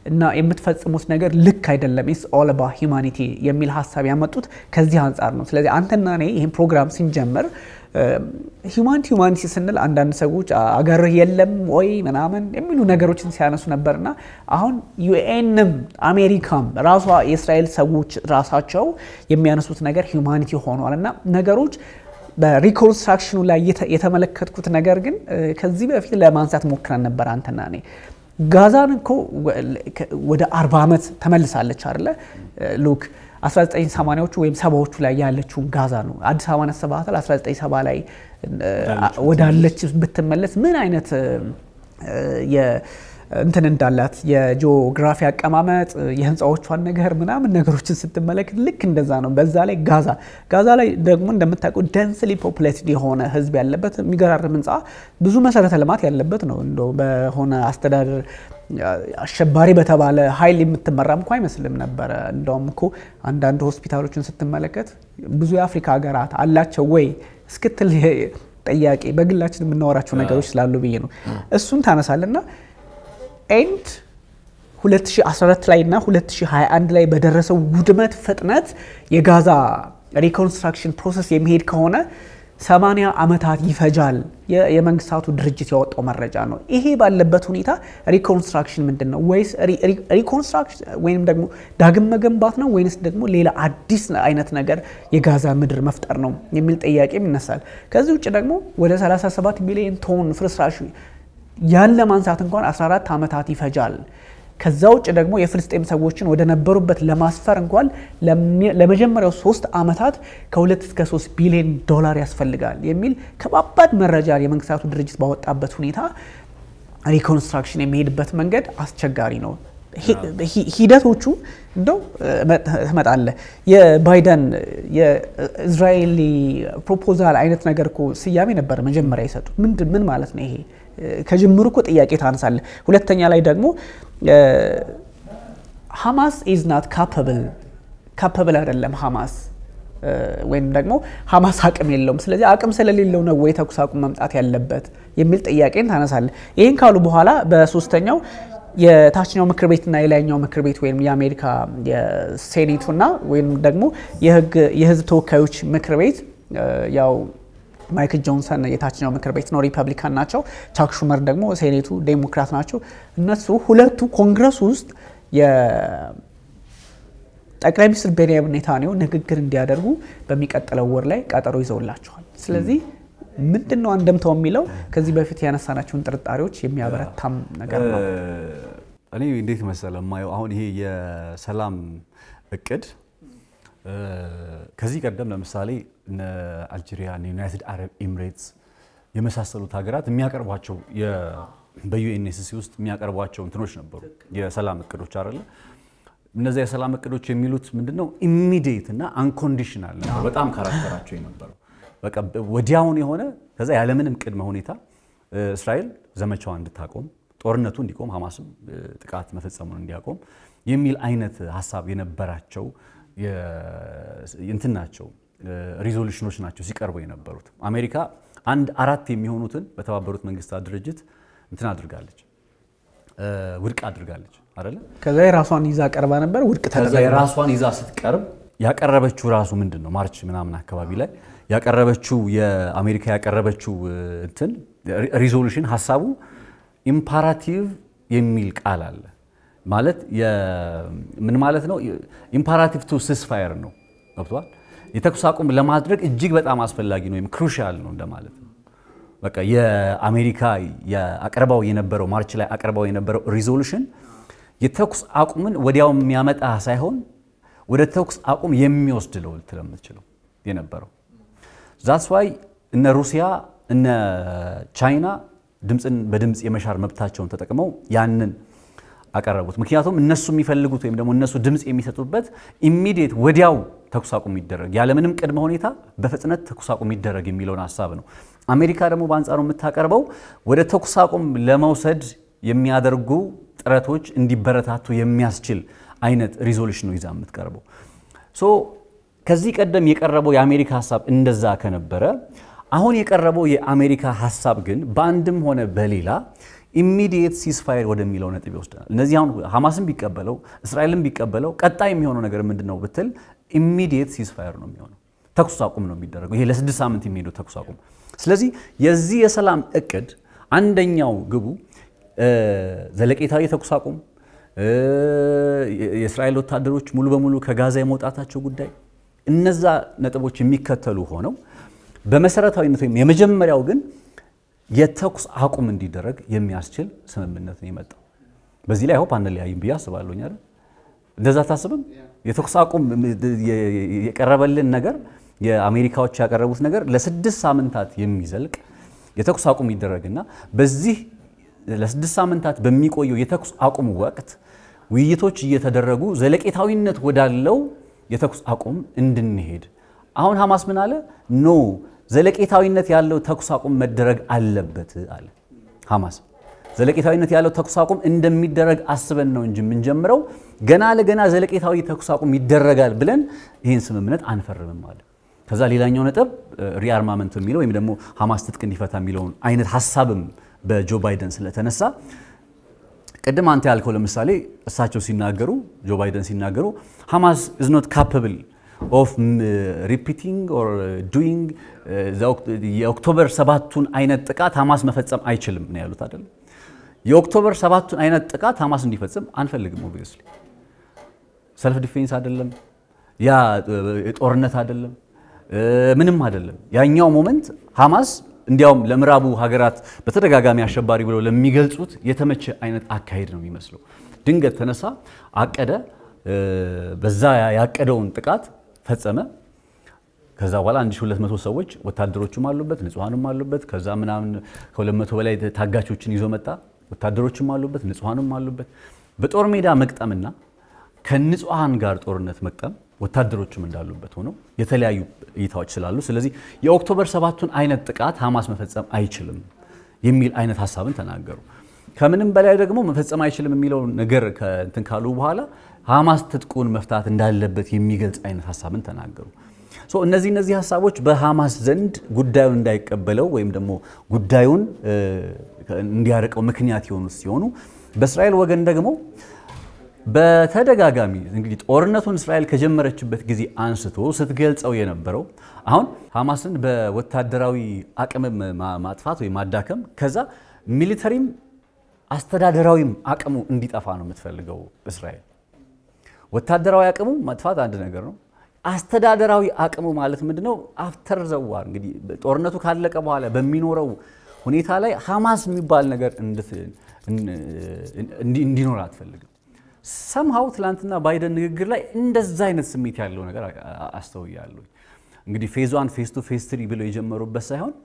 እና የምትፈጽሙት ነገር ልክ አይደለም፣ ኢትስ ኦል አባውት ሂውማኒቲ የሚል ሀሳብ ያመጡት ከዚህ አንጻር ነው። ስለዚህ አንተና እኔ ይህን ፕሮግራም ስንጀምር ሂውማኒቲ ሂውማኒቲ ስንል አንዳንድ ሰዎች አገር የለም ወይ ምናምን የሚሉ ነገሮችን ሲያነሱ ነበርና አሁን ዩኤንም አሜሪካም ራሷ የእስራኤል ሰዎች ራሳቸው የሚያነሱት ነገር ሂውማኒቲ ሆኗል እና ነገሮች በሪኮንስትራክሽኑ ላይ የተመለከትኩት ነገር ግን ከዚህ በፊት ለማንሳት ሞክረን ነበር አንተና እኔ ጋዛን እኮ ወደ 40 ዓመት ተመልሳለች አይደለ ሉክ 1980ዎቹ ወይም ሰባዎቹ ላይ ያለችውን ጋዛ ነው አዲስ አበባ ነሰባታል 1970 ላይ ወዳለች ብትመለስ ምን አይነት እንትን እንዳላት የጂኦግራፊ አቀማመጥ የህንፃዎቿን ነገር ምናምን ነገሮችን ስትመለከት ልክ እንደዛ ነው። በዛ ላይ ጋዛ ጋዛ ላይ ደግሞ እንደምታውቀው ደንስሊ ፖፑሌትድ የሆነ ህዝብ ያለበት የሚገራርም ህንፃ ብዙ መሰረተ ልማት ያለበት ነው። እንደው በሆነ አስተዳደር አሸባሪ በተባለ ኃይል የምትመራም እኮ አይመስልም ነበረ። እንደውም እኮ አንዳንድ ሆስፒታሎችን ስትመለከት ብዙ የአፍሪካ ሀገራት አላቸው ወይ እስክትል ጥያቄ በግላችን የምናወራቸው ነገሮች ስላሉ ብዬ ነው። እሱን ታነሳልና ኤንድ 2014 ላይ እና 2021 ላይ በደረሰው ውድመት ፍጥነት የጋዛ ሪኮንስትራክሽን ፕሮሰስ የሚሄድ ከሆነ 80 ዓመታት ይፈጃል። የመንግስታቱ ድርጅት ያወጣው መረጃ ነው። ይሄ ባለበት ሁኔታ ሪኮንስትራክሽን ምንድን ነው? ወይስ ሪኮንስትራክሽን ወይም ደግሞ ዳግም መገንባት ነው ወይንስ ደግሞ ሌላ አዲስ አይነት ነገር የጋዛ ምድር መፍጠር ነው የሚል ጥያቄም ይነሳል። ከዚህ ውጭ ደግሞ ወደ 37 ሚሊዮን ቶን ፍርስራሽ ያለ ማንሳት እንኳን 14 ዓመታት ይፈጃል። ከዛ ውጭ ደግሞ የፍልስጤም ሰዎችን ወደ ነበሩበት ለማስፈር እንኳን ለመጀመሪያው ሶስት ዓመታት ከሁለት እስከ ሶስት ቢሊዮን ዶላር ያስፈልጋል የሚል ከባባድ መረጃ የመንግስታቱ ድርጅት ባወጣበት ሁኔታ ሪኮንስትራክሽን የሚሄድበት መንገድ አስቸጋሪ ነው። ሂደቶቹ እንደው ትመጣለህ የባይደን የእስራኤሊ ፕሮፖዛል አይነት ነገር እኮ ስያሜ ነበር መጀመሪያ የሰጡት። ምንድን ምን ማለት ነው ይሄ? ከጅምሩ እኮ ጥያቄ ታነሳለህ። ሁለተኛ ላይ ደግሞ ሀማስ ኢዝ ናት ካፐብል ካፐብል አይደለም ሀማስ ወይም ደግሞ ሀማስ አቅም የለውም። ስለዚህ አቅም ስለሌለው ነው ወይ ተኩስ አቁም መምጣት ያለበት የሚል ጥያቄን ታነሳለህ። ይህን ካሉ በኋላ በሶስተኛው የታችኛው ምክር ቤትና የላይኛው ምክር ቤት ወይም የአሜሪካ የሴኔቱና ወይም ደግሞ የህዝብ ተወካዮች ምክር ቤት ያው ማይክል ጆንሰን የታችኛው ምክር ቤት ነው፣ ሪፐብሊካን ናቸው። ቻክ ሹመር ደግሞ ሴኔቱ ዴሞክራት ናቸው። እነሱ ሁለቱ ኮንግረስ ውስጥ የጠቅላይ ሚኒስትር ቤንያሚን ኔታንያሁ ንግግር እንዲያደርጉ በሚቀጥለው ወር ላይ ቀጠሮ ይዘውላቸዋል። ስለዚህ ምንድን ነው አንደምታው የሚለው ከዚህ በፊት ያነሳናቸውን ጥርጣሬዎች የሚያበረታም ነገር ነው። እኔ እንዴት መሰለ የማየው አሁን ይሄ የሰላም እቅድ ከዚህ ቀደም ለምሳሌ እነ አልጄሪያ፣ ዩናይትድ አረብ ኤሚሬትስ የመሳሰሉት ሀገራት የሚያቀርቧቸው በዩኤንኤስሲ ውስጥ የሚያቀርቧቸው እንትኖች ነበሩ፣ የሰላም እቅዶች አይደለ። እነዚያ የሰላም እቅዶች የሚሉት ምንድነው? ኢሚዲየት እና አንኮንዲሽናል ነበር በጣም ካራክተራቸው የነበረው በቃ ወዲያውን የሆነ ከዛ ያለምንም ቅድመ ሁኔታ እስራኤል ዘመቻዋን እንድታቆም ጦርነቱ እንዲቆም ሐማስም ጥቃት መፈጸሙን እንዲያቆም የሚል አይነት ሀሳብ የነበራቸው እንትን ናቸው ሪዞሉሽኖች ናቸው ሲቀርቡ የነበሩት። አሜሪካ አንድ አራት የሚሆኑትን በተባበሩት መንግስታት ድርጅት እንትን አድርጋለች ውድቅ አድርጋለች አይደለ? ከዛ የራሷን ይዛ ቀርባ ነበር ውድቅ ከዛ የራሷን ይዛ ስትቀርብ ያቀረበችው ራሱ ምንድን ነው ማርች ምናምን አካባቢ ላይ ያቀረበችው የአሜሪካ ያቀረበችው እንትን ሪዞሉሽን ሀሳቡ ኢምፓራቲቭ የሚል ቃል አለ። ማለት ምን ማለት ነው? ኢምፓራቲቭ ቱ ሲስፋየር ነው። ገብቷል? የተኩስ አቁም ለማድረግ እጅግ በጣም አስፈላጊ ነው ወይም ክሩሻል ነው እንደማለት ነው። በቃ የአሜሪካ አቅርባው የነበረው ማርች ላይ አቅርባው የነበረው ሪዞሉሽን የተኩስ አቁምን ወዲያው የሚያመጣ ሳይሆን ወደ ተኩስ አቁም የሚወስድ ነው ልትል የምትችለው የነበረው ዛትስ ዋይ እነ ሩሲያ እነ ቻይና ድምፅን በድምፅ የመሻር መብታቸውን ተጠቅመው ያንን አቀረቡት። ምክንያቱም እነሱ የሚፈልጉት ወይም ደግሞ እነሱ ድምፅ የሚሰጡበት ኢሚዲየት ወዲያው ተኩስ አቁም ይደረግ ያለምንም ቅድመ ሁኔታ በፍጥነት ተኩስ አቁም ይደረግ የሚለውን ሀሳብ ነው። አሜሪካ ደግሞ በአንጻሩ የምታቀርበው ወደ ተኩስ አቁም ለመውሰድ የሚያደርጉ ጥረቶች እንዲበረታቱ የሚያስችል አይነት ሪዞሉሽን ነው ይዛ የምትቀርበው። ሶ ከዚህ ቀደም የቀረበው የአሜሪካ ሀሳብ እንደዛ ከነበረ አሁን የቀረበው የአሜሪካ ሀሳብ ግን በአንድም ሆነ በሌላ ኢሚዲየት ሲስፋየር ወደሚለው ነጥብ ይወስደናል። እነዚህ አሁን ሐማስን ቢቀበለው እስራኤልን ቢቀበለው ቀጣይ የሚሆነው ነገር ምንድን ነው ብትል ኢሚዲየት ሲስፋየር ነው የሚሆነው። ተኩስ አቁም ነው የሚደረገው። ይሄ ለስድስት ሳምንት የሚሄደው ተኩስ አቁም። ስለዚህ የዚህ የሰላም እቅድ አንደኛው ግቡ ዘለቄታዊ ተኩስ አቁም፣ የእስራኤል ወታደሮች ሙሉ በሙሉ ከጋዛ የመውጣታቸው ጉዳይ፣ እነዛ ነጥቦች የሚከተሉ ሆነው በመሰረታዊነት ወይም የመጀመሪያው ግን የተኩስ አቁም እንዲደረግ የሚያስችል ስምምነት ነው የመጣው። በዚህ ላይ ሆፕ አንለያይም ብዬ አስባለሁ። አይደል? እንደዛ ታስብም? የተኩስ አቁም የቀረበልን ነገር የአሜሪካዎች ያቀረቡት ነገር ለስድስት ሳምንታት የሚዘልቅ የተኩስ አቁም ይደረግና በዚህ ለስድስት ሳምንታት በሚቆየው የተኩስ አቁም ወቅት ውይይቶች እየተደረጉ ዘለቄታዊነት ወዳለው የተኩስ አቁም እንድንሄድ አሁን ሐማስ ምን አለ? ኖ ዘለቄታዊነት ያለው ተኩስ አቁም መደረግ አለበት አለ ሐማስ። ዘለቄታዊነት ያለው ተኩስ አቁም እንደሚደረግ አስበን ነው እንጂ የምንጀምረው ገና ለገና ዘለቄታዊ ተኩስ አቁም ይደረጋል ብለን ይህን ስምምነት አንፈርምም አለ። ከዛ ሌላኛው ነጥብ ሪአርማመንት የሚለው ወይም ደግሞ ሐማስ ትጥቅ እንዲፈታ የሚለውን አይነት ሀሳብም በጆ ባይደን ስለተነሳ ቅድም አንተ ያልከው ለምሳሌ እሳቸው ሲናገሩ ጆ ባይደን ሲናገሩ ሐማስ ኢዝ ኖት ካፓብል ኦፍ ሪፒቲንግ ኦር ዱይንግ የኦክቶበር ሰባቱን አይነት ጥቃት ሐማስ መፈጸም አይችልም ነው ያሉት አይደለም። የኦክቶበር ሰባቱን አይነት ጥቃት ሐማስ እንዲፈጽም አንፈልግም። ኦብቪየስሊ ሰልፍ ዲፌንስ አይደለም፣ ያ ጦርነት አይደለም፣ ምንም አይደለም። ያኛው ሞመንት ሐማስ እንዲያውም ለምዕራቡ ሀገራት በተደጋጋሚ አሸባሪ ብለው ለሚገልጹት የተመቸ አይነት አካሄድ ነው የሚመስለው። ድንገት ተነሳ፣ አቀደ፣ በዛ ያቀደውን ጥቃት ፈጸመ። ከዛ በኋላ 1200 ሰዎች ወታደሮችም አሉበት፣ ንጹሐንም አሉበት። ከዛ ምናምን ከ200 በላይ ታጋቾችን ይዞ መጣ። ወታደሮችም አሉበት፣ ንጹሐንም አሉበት። በጦር ሜዳ መቅጠምና ከንጹሐን ጋር ጦርነት መቅጠም ወታደሮችም እንዳሉበት ሆነው የተለያዩ እይታዎች ስላሉ፣ ስለዚህ የኦክቶበር ሰባቱን አይነት ጥቃት ሐማስ መፈጸም አይችልም የሚል አይነት ሀሳብን ተናገሩ። ከምንም በላይ ደግሞ መፈጸም አይችልም የሚለው ነገር እንትን ካሉ በኋላ ሐማስ ትጥቁን መፍታት እንዳለበት የሚገልጽ አይነት ሀሳብን ተናገሩ። እነዚህ እነዚህ ሀሳቦች በሐማስ ዘንድ ጉዳዩን እንዳይቀበለው ወይም ደግሞ ጉዳዩን እንዲያርቀው ምክንያት የሆኑት ሲሆኑ በእስራኤል ወገን ደግሞ በተደጋጋሚ እንግዲህ ጦርነቱን እስራኤል ከጀመረችበት ጊዜ አንስቶ ስትገልጸው የነበረው አሁን ሐማስን በወታደራዊ አቅም ማጥፋት ወይም ማዳከም ከዛ ሚሊተሪም አስተዳደራዊም አቅሙ እንዲጠፋ ነው የምትፈልገው እስራኤል። ወታደራዊ አቅሙ ማጥፋት አንድ ነገር ነው። አስተዳደራዊ አቅሙ ማለት ምንድነው? አፍተር ዘዋር እንግዲህ ጦርነቱ ካለቀ በኋላ በሚኖረው ሁኔታ ላይ ሐማስ የሚባል ነገር እንዲኖር አትፈልግም። ሰምሃው ትላንትና ባይደን ንግግር ላይ እንደዛ አይነት ስሜት ያለው ነገር አስተውያለሁ። እንግዲህ ፌዝ ዋን ፌዝ ቱ ፌዝ ትሪ ብለው የጀመሩበት ሳይሆን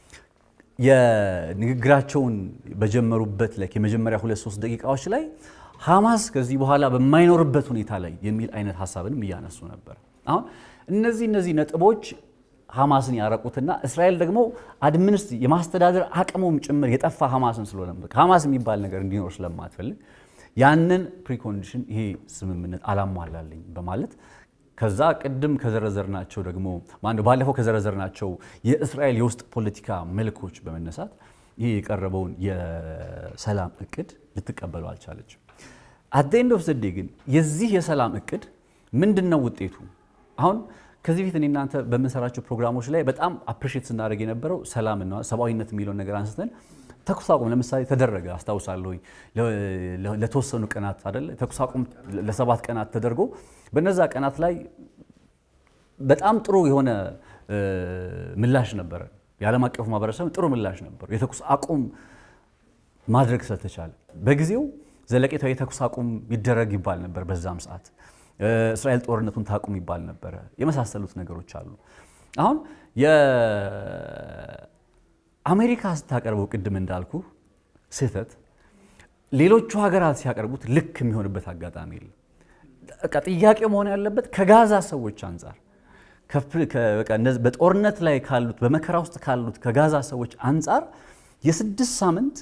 የንግግራቸውን በጀመሩበት ላይ የመጀመሪያ ሁለት ሶስት ደቂቃዎች ላይ ሐማስ ከዚህ በኋላ በማይኖርበት ሁኔታ ላይ የሚል አይነት ሀሳብንም እያነሱ ነበር። አሁን እነዚህ እነዚህ ነጥቦች ሐማስን ያረቁትና እስራኤል ደግሞ አድሚኒስት የማስተዳደር አቅሙም ጭምር የጠፋ ሐማስን ስለሆነ ሐማስ የሚባል ነገር እንዲኖር ስለማትፈልግ ያንን ፕሪኮንዲሽን ይሄ ስምምነት አላሟላለኝ በማለት ከዛ ቅድም ከዘረዘርናቸው ደግሞ ማነው ባለፈው ከዘረዘርናቸው የእስራኤል የውስጥ ፖለቲካ መልኮች በመነሳት ይህ የቀረበውን የሰላም እቅድ ልትቀበለው አልቻለችም። አት ኤንድ ኦፍ ዘዴ ግን የዚህ የሰላም እቅድ ምንድን ነው ውጤቱ? አሁን ከዚህ በፊት እኔ እናንተ በምንሰራቸው ፕሮግራሞች ላይ በጣም አፕሪሼት ስናደርግ የነበረው ሰላምና ሰብአዊነት የሚለውን ነገር አንስተን ተኩስ አቁም ለምሳሌ ተደረገ አስታውሳለሁ። ለተወሰኑ ቀናት አይደለ ተኩስ አቁም ለሰባት ቀናት ተደርጎ በነዛ ቀናት ላይ በጣም ጥሩ የሆነ ምላሽ ነበረ። የዓለም አቀፉ ማህበረሰብ ጥሩ ምላሽ ነበሩ። የተኩስ አቁም ማድረግ ስለተቻለ በጊዜው ዘለቄታዊ የተኩስ አቁም ይደረግ ይባል ነበር። በዛም ሰዓት እስራኤል ጦርነቱን ታቁም ይባል ነበረ። የመሳሰሉት ነገሮች አሉ። አሁን አሜሪካ ስታቀርበው ቅድም እንዳልኩ ስህተት ሌሎቹ ሀገራት ሲያቀርቡት ልክ የሚሆንበት አጋጣሚ የለም። በቃ ጥያቄ መሆን ያለበት ከጋዛ ሰዎች አንጻር በጦርነት ላይ ካሉት በመከራ ውስጥ ካሉት ከጋዛ ሰዎች አንጻር የስድስት ሳምንት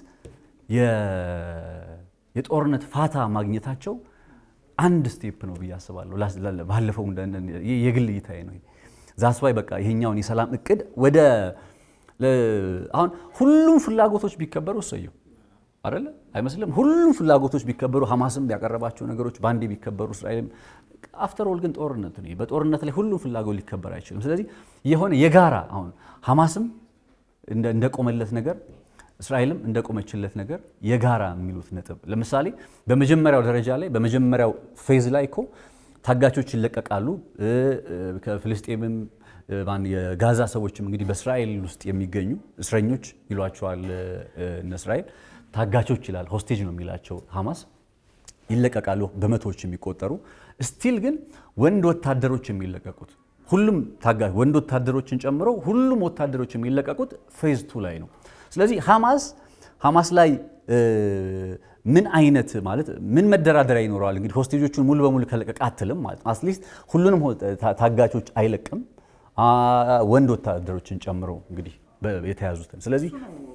የጦርነት ፋታ ማግኘታቸው አንድ ስቴፕ ነው ብዬ አስባለሁ። ባለፈው የግል እይታዬ ነው። ዛስባይ በቃ ይሄኛውን የሰላም እቅድ ወደ አሁን ሁሉም ፍላጎቶች ቢከበሩ እሰየው። አይደለ አይመስልም? ሁሉም ፍላጎቶች ቢከበሩ ሐማስም ያቀረባቸው ነገሮች በአንዴ ቢከበሩ እስራኤልም አፍተር ኦል ግን ጦርነት ነው። በጦርነት ላይ ሁሉም ፍላጎት ሊከበር አይችልም። ስለዚህ የሆነ የጋራ አሁን ሐማስም እንደቆመለት ነገር እስራኤልም እንደቆመችለት ነገር የጋራ የሚሉት ነጥብ ለምሳሌ በመጀመሪያው ደረጃ ላይ በመጀመሪያው ፌዝ ላይ እኮ ታጋቾች ይለቀቃሉ። ከፍልስጤምም የጋዛ ሰዎችም እንግዲህ በእስራኤል ውስጥ የሚገኙ እስረኞች ይሏቸዋል እነ እስራኤል ታጋቾች ይላል። ሆስቴጅ ነው የሚላቸው ሐማስ ይለቀቃሉ፣ በመቶዎች የሚቆጠሩ ስቲል ግን ወንድ ወታደሮች የሚለቀቁት ሁሉም ታጋች ወንድ ወታደሮችን ጨምሮ ሁሉም ወታደሮች የሚለቀቁት ፌዝ ቱ ላይ ነው። ስለዚህ ሐማስ ሐማስ ላይ ምን አይነት ማለት ምን መደራደሪያ ይኖረዋል? እንግዲህ ሆስቴጆቹን ሙሉ በሙሉ ከለቀቅ አትልም ማለት ነው። አትሊስት ሁሉንም ታጋቾች አይለቅም፣ ወንድ ወታደሮችን ጨምሮ እንግዲህ የተያዙትን። ስለዚህ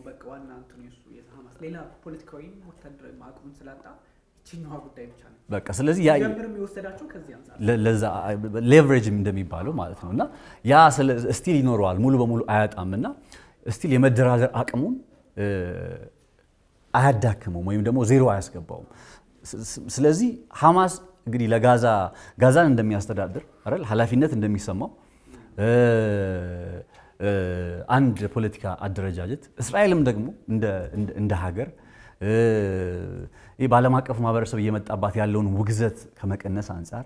ሌላ ፖለቲካዊ ወታደራዊ አቅሙን ስላጣ ይችኛዋ ጉዳይ ብቻ ነው በቃ ስለዚህ የወሰዳቸው ከዚህ አንጻር ለዛ ሌቨሬጅ እንደሚባለው ማለት ነው እና ያ ስቲል ይኖረዋል ሙሉ በሙሉ አያጣም እና ስቲል የመደራደር አቅሙን አያዳክመውም ወይም ደግሞ ዜሮ አያስገባውም። ስለዚህ ሐማስ እንግዲህ ለጋዛ ጋዛን እንደሚያስተዳድር አይደል ኃላፊነት እንደሚሰማው አንድ ፖለቲካ አደረጃጀት እስራኤልም ደግሞ እንደ ሀገር ይህ በዓለም አቀፉ ማህበረሰብ እየመጣባት ያለውን ውግዘት ከመቀነስ አንጻር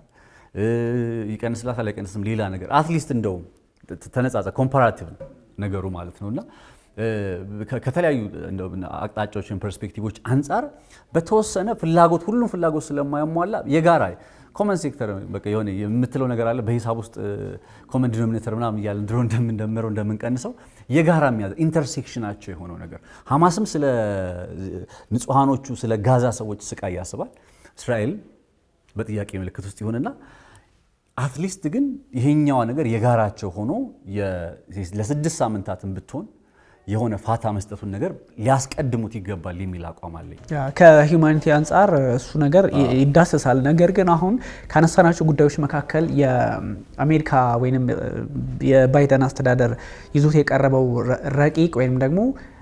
ይቀንስላታል አይቀንስም ሌላ ነገር አትሊስት እንደው ተነጻጸ ኮምፓራቲቭ ነገሩ ማለት ነው እና ከተለያዩ አቅጣጫዎችን ፐርስፔክቲቮች አንጻር በተወሰነ ፍላጎት ሁሉም ፍላጎት ስለማያሟላ የጋራ ኮመን ሴክተር በቃ የሆነ የምትለው ነገር አለ። በሂሳብ ውስጥ ኮመን ዲኖሚኔተር ምናምን እያለን ድሮ እንደምንደምረው እንደምንቀንሰው የጋራ የሚያዘ ኢንተርሴክሽናቸው የሆነው ነገር ሐማስም ስለ ንጹሐኖቹ ስለ ጋዛ ሰዎች ስቃይ ያስባል። እስራኤል በጥያቄ ምልክት ውስጥ ይሁንና አትሊስት ግን ይሄኛዋ ነገር የጋራቸው ሆኖ ለስድስት ሳምንታትን ብትሆን የሆነ ፋታ መስጠቱን ነገር ሊያስቀድሙት ይገባል የሚል አቋም አለኝ። ከሂውማኒቲ አንጻር እሱ ነገር ይዳሰሳል። ነገር ግን አሁን ካነሳናቸው ጉዳዮች መካከል የአሜሪካ ወይም የባይደን አስተዳደር ይዞት የቀረበው ረቂቅ ወይም ደግሞ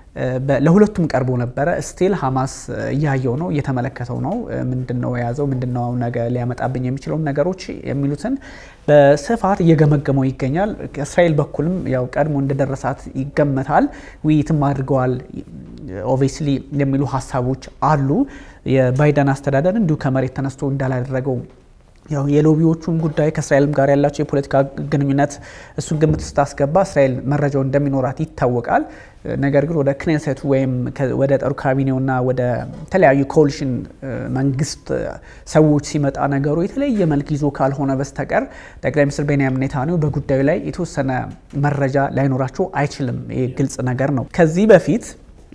ለሁለቱም ቀርቦ ነበረ። ስቲል ሀማስ እያየው ነው፣ እየተመለከተው ነው። ምንድን ነው የያዘው፣ ምንድን ነው ነገ ሊያመጣብኝ የሚችለውን ነገሮች የሚሉትን በስፋት እየገመገመው ይገኛል። ከእስራኤል በኩልም ያው ቀድሞ እንደደረሳት ይገመታል። ውይይትም አድርገዋል ኦብቪየስሊ የሚሉ ሀሳቦች አሉ። የባይደን አስተዳደር እንዲሁ ከመሬት ተነስቶ እንዳላደረገው ያው የሎቢዎቹን ጉዳይ ከእስራኤልም ጋር ያላቸው የፖለቲካ ግንኙነት እሱን ግምት ስታስገባ እስራኤል መረጃው እንደሚኖራት ይታወቃል። ነገር ግን ወደ ክኔሴቱ ወይም ወደ ጠሩ ካቢኔውና ወደ ተለያዩ ኮሊሽን መንግስት ሰዎች ሲመጣ ነገሩ የተለየ መልክ ይዞ ካልሆነ በስተቀር ጠቅላይ ሚኒስትር ቤንያሚን ኔታንያሁ በጉዳዩ ላይ የተወሰነ መረጃ ላይኖራቸው አይችልም። ይህ ግልጽ ነገር ነው። ከዚህ በፊት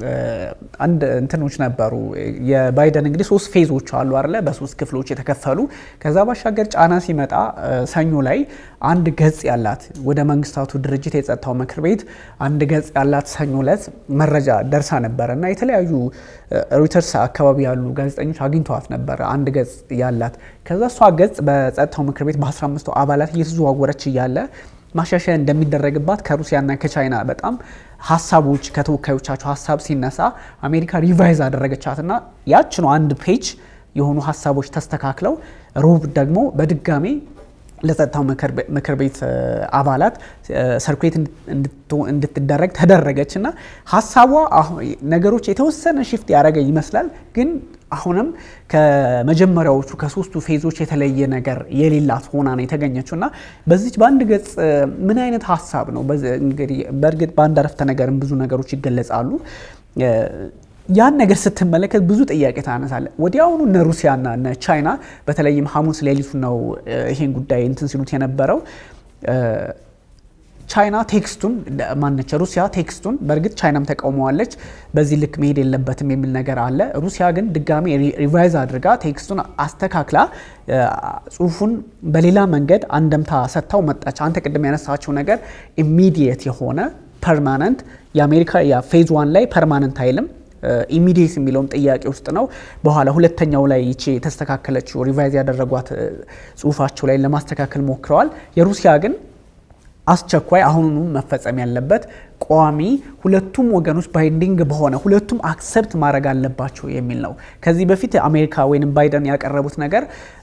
አንድ እንትኖች ነበሩ። የባይደን እንግዲህ ሶስት ፌዞች አሉ አለ በሶስት ክፍሎች የተከፈሉ። ከዛ ባሻገር ጫና ሲመጣ ሰኞ ላይ አንድ ገጽ ያላት ወደ መንግስታቱ ድርጅት የጸጥታው ምክር ቤት አንድ ገጽ ያላት ሰኞ ዕለት መረጃ ደርሳ ነበረ እና የተለያዩ ሮይተርስ አካባቢ ያሉ ጋዜጠኞች አግኝተዋት ነበረ አንድ ገጽ ያላት። ከዛ እሷ ገጽ በጸጥታው ምክር ቤት በ15 አባላት እየተዘዋወረች እያለ ማሻሻያ እንደሚደረግባት ከሩሲያና ከቻይና በጣም ሀሳቦች ከተወካዮቻቸው ሀሳብ ሲነሳ አሜሪካ ሪቫይዝ አደረገቻትና ያች ነው አንድ ፔጅ የሆኑ ሀሳቦች ተስተካክለው ሮብ ደግሞ በድጋሜ ለጸጥታው ምክር ቤት አባላት ሰርኩሌት እንድትደረግ ተደረገች እና ሀሳቧ ነገሮች የተወሰነ ሽፍት ያደረገ ይመስላል ግን አሁንም ከመጀመሪያዎቹ ከሶስቱ ፌዞች የተለየ ነገር የሌላት ሆና ነው የተገኘችው እና በዚች በአንድ ገጽ ምን አይነት ሀሳብ ነው እንግዲህ በእርግጥ በአንድ አረፍተ ነገርም ብዙ ነገሮች ይገለጻሉ ያን ነገር ስትመለከት ብዙ ጥያቄ ታነሳለ። ወዲያውኑ እነ ሩሲያና እነ ቻይና በተለይም ሐሙስ ሌሊቱ ነው ይሄን ጉዳይ እንትን ሲሉት የነበረው ቻይና ቴክስቱን ማነች ሩሲያ ቴክስቱን በእርግጥ ቻይናም ተቃውመዋለች። በዚህ ልክ መሄድ የለበትም የሚል ነገር አለ። ሩሲያ ግን ድጋሚ ሪቫይዝ አድርጋ ቴክስቱን አስተካክላ ጽሁፉን በሌላ መንገድ አንደምታ ሰጥታው መጣች። አንተ ቅድም ያነሳቸው ነገር ኢሚዲየት የሆነ ፐርማነንት የአሜሪካ ፌዝ ዋን ላይ ፐርማነንት አይልም ኢሚዲየት የሚለውም ጥያቄ ውስጥ ነው። በኋላ ሁለተኛው ላይ ይቺ የተስተካከለችው ሪቫይዝ ያደረጓት ጽሁፋቸው ላይ ለማስተካከል ሞክረዋል። የሩሲያ ግን አስቸኳይ አሁኑኑ መፈጸም ያለበት ቋሚ ሁለቱም ወገኖች ባይንዲንግ በሆነ ሁለቱም አክሰፕት ማድረግ አለባቸው የሚል ነው። ከዚህ በፊት አሜሪካ ወይም ባይደን ያቀረቡት ነገር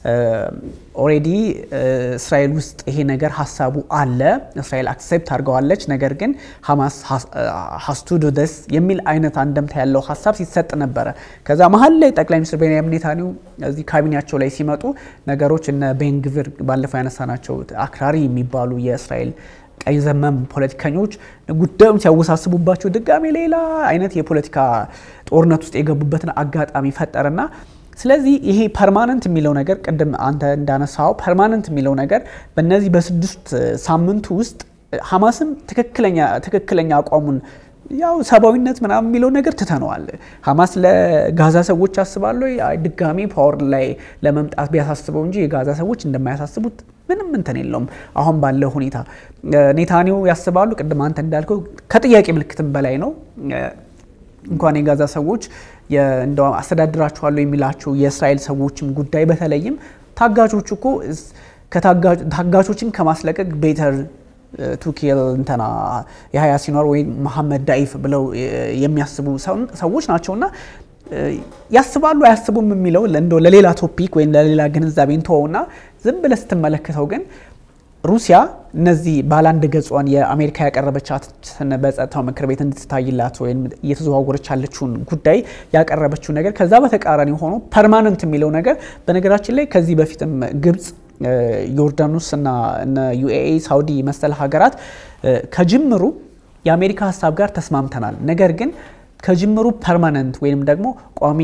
ኦሬዲ እስራኤል ውስጥ ይሄ ነገር ሀሳቡ አለ፣ እስራኤል አክሴፕት አድርገዋለች። ነገር ግን ሀማስ ሀስቱ ዱ ደስ የሚል አይነት አንደምታ ያለው ሀሳብ ሲሰጥ ነበረ። ከዛ መሀል ላይ ጠቅላይ ሚኒስትር ቤንያሚን ኔታንያሁ እዚህ ካቢኔያቸው ላይ ሲመጡ ነገሮች እነ ቤንግቪር ባለፈው ያነሳናቸው አክራሪ የሚባሉ የእስራኤል ቀኝ ዘመም ፖለቲከኞች ጉዳዩን ሲያወሳስቡባቸው ድጋሜ ሌላ አይነት የፖለቲካ ጦርነት ውስጥ የገቡበትን አጋጣሚ ፈጠረና ስለዚህ ይሄ ፐርማነንት የሚለው ነገር ቅድም አንተ እንዳነሳው ፐርማነንት የሚለው ነገር በእነዚህ በስድስት ሳምንቱ ውስጥ ሀማስም ትክክለኛ አቋሙን ያው ሰብአዊነት ምናምን የሚለው ነገር ትተነዋል። ሀማስ ለጋዛ ሰዎች አስባለሁ ድጋሚ ፓወር ላይ ለመምጣት ቢያሳስበው እንጂ የጋዛ ሰዎች እንደማያሳስቡት ምንም እንትን የለውም። አሁን ባለው ሁኔታ ኔታንያሁ ያስባሉ። ቅድም አንተ እንዳልከው ከጥያቄ ምልክትም በላይ ነው። እንኳን የጋዛ ሰዎች እንደው አስተዳድራችኋለሁ የሚላቸው የእስራኤል ሰዎችም ጉዳይ በተለይም ታጋቾች እኮ ታጋቾችን ከማስለቀቅ ቤተር ቱኪል እንትና የሀያ ሲኖር ወይም መሐመድ ዳኢፍ ብለው የሚያስቡ ሰዎች ናቸውና ያስባሉ አያስቡም የሚለው እንደው ለሌላ ቶፒክ ወይም ለሌላ ግንዛቤ እንተወውና ዝም ብለህ ስትመለከተው ግን ሩሲያ እነዚህ ባለአንድ ገጿን የአሜሪካ ያቀረበቻትን በጸጥታው ምክር ቤት እንድትታይላት ወይም እየተዘዋወረች ያለችውን ጉዳይ ያቀረበችው ነገር ከዛ በተቃራኒ ሆኖ ፐርማነንት የሚለው ነገር በነገራችን ላይ ከዚህ በፊትም ግብጽ ዮርዳኖስ እና ዩኤኢ ሳውዲ መሰል ሀገራት ከጅምሩ የአሜሪካ ሀሳብ ጋር ተስማምተናል፣ ነገር ግን ከጅምሩ ፐርማነንት ወይም ደግሞ ቋሚ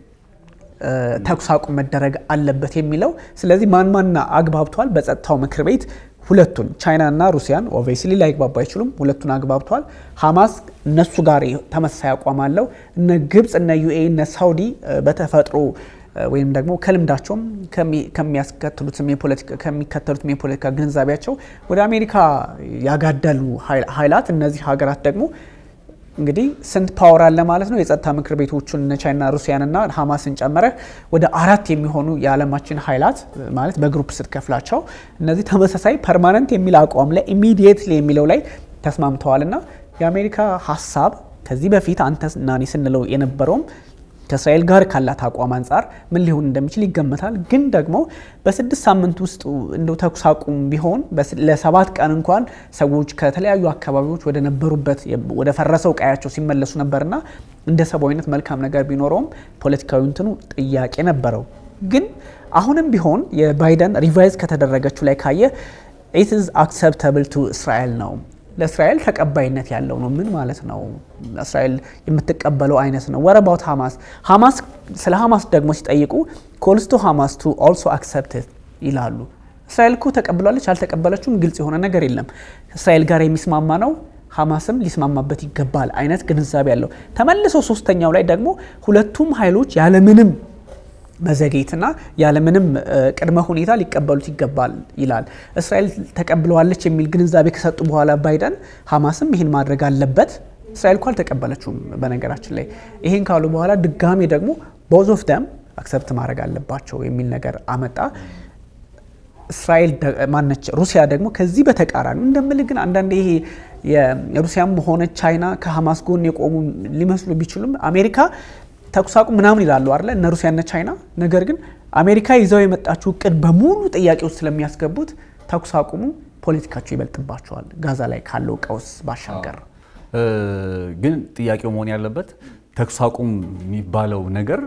ተኩስ አቁም መደረግ አለበት የሚለው ስለዚህ ማን ማን አግባብቷል? በጸጥታው ምክር ቤት ሁለቱን ቻይና እና ሩሲያን ኦቬስሊ ላይግባቡ አይችሉም። ሁለቱን አግባብቷል። ሀማስ እነሱ ጋር ተመሳሳይ አቋም አለው። እነ ግብፅ እነ ዩኤኢ እነ ሳውዲ በተፈጥሮ ወይም ደግሞ ከልምዳቸውም ከሚያስከትሉትም ከሚከተሉትም የፖለቲካ ግንዛቤያቸው ወደ አሜሪካ ያጋደሉ ኃይላት እነዚህ ሀገራት ደግሞ እንግዲህ ስንት ፓወር አለ ማለት ነው። የጸጥታ ምክር ቤቶቹን እነ ቻይና ሩሲያንና ሀማስን ጨመረ ወደ አራት የሚሆኑ የዓለማችን ኃይላት ማለት በግሩፕ ስትከፍላቸው እነዚህ ተመሳሳይ ፐርማነንት የሚል አቋም ላይ ኢሚዲየትሊ የሚለው ላይ ተስማምተዋልና የአሜሪካ ሀሳብ ከዚህ በፊት አንተ እና እኔ ስንለው የነበረውም ከእስራኤል ጋር ካላት አቋም አንጻር ምን ሊሆን እንደሚችል ይገመታል። ግን ደግሞ በስድስት ሳምንት ውስጥ እንደው ተኩስ አቁም ቢሆን ለሰባት ቀን እንኳን ሰዎች ከተለያዩ አካባቢዎች ወደ ነበሩበት ወደ ፈረሰው ቀያቸው ሲመለሱ ነበርና እንደ ሰብአዊነት መልካም ነገር ቢኖረውም ፖለቲካዊ እንትኑ ጥያቄ ነበረው። ግን አሁንም ቢሆን የባይደን ሪቫይዝ ከተደረገችው ላይ ካየ ኢት ኢዝ አክሰፕተብል ቱ እስራኤል ነው ለእስራኤል ተቀባይነት ያለው ነው። ምን ማለት ነው? እስራኤል የምትቀበለው አይነት ነው። ወረባውት ሀማስ ሀማስ ስለ ሀማስ ደግሞ ሲጠይቁ ኮልስቶ ሀማስ ቱ ኦልሶ አክሰፕት ይላሉ። እስራኤል እኮ ተቀብላለች አልተቀበለችም ግልጽ የሆነ ነገር የለም። እስራኤል ጋር የሚስማማ ነው ሀማስም ሊስማማበት ይገባል አይነት ግንዛቤ ያለው ተመልሶ ሶስተኛው ላይ ደግሞ ሁለቱም ኃይሎች ያለምንም መዘግየትና ያለምንም ቅድመ ሁኔታ ሊቀበሉት ይገባል ይላል። እስራኤል ተቀብለዋለች የሚል ግንዛቤ ከሰጡ በኋላ ባይደን ሀማስም ይህን ማድረግ አለበት። እስራኤል እኮ አልተቀበለችውም በነገራችን ላይ። ይህን ካሉ በኋላ ድጋሜ ደግሞ ቦዝ ኦፍ ደም አክሰፕት ማድረግ አለባቸው የሚል ነገር አመጣ። እስራኤል ማነች ሩሲያ ደግሞ ከዚህ በተቃራኒ እንደምልህ ግን አንዳንድ ይሄ የሩሲያም ሆነ ቻይና ከሀማስ ጎን የቆሙ ሊመስሉ ቢችሉም አሜሪካ ተኩስ አቁም ምናምን ይላሉ አለ እነ ሩሲያና ቻይና። ነገር ግን አሜሪካ ይዘው የመጣችው እቅድ በሙሉ ጥያቄ ውስጥ ስለሚያስገቡት ተኩስ አቁሙ ፖለቲካቸው ይበልጥባቸዋል ጋዛ ላይ ካለው ቀውስ ባሻገር። ግን ጥያቄው መሆን ያለበት ተኩስ አቁም የሚባለው ነገር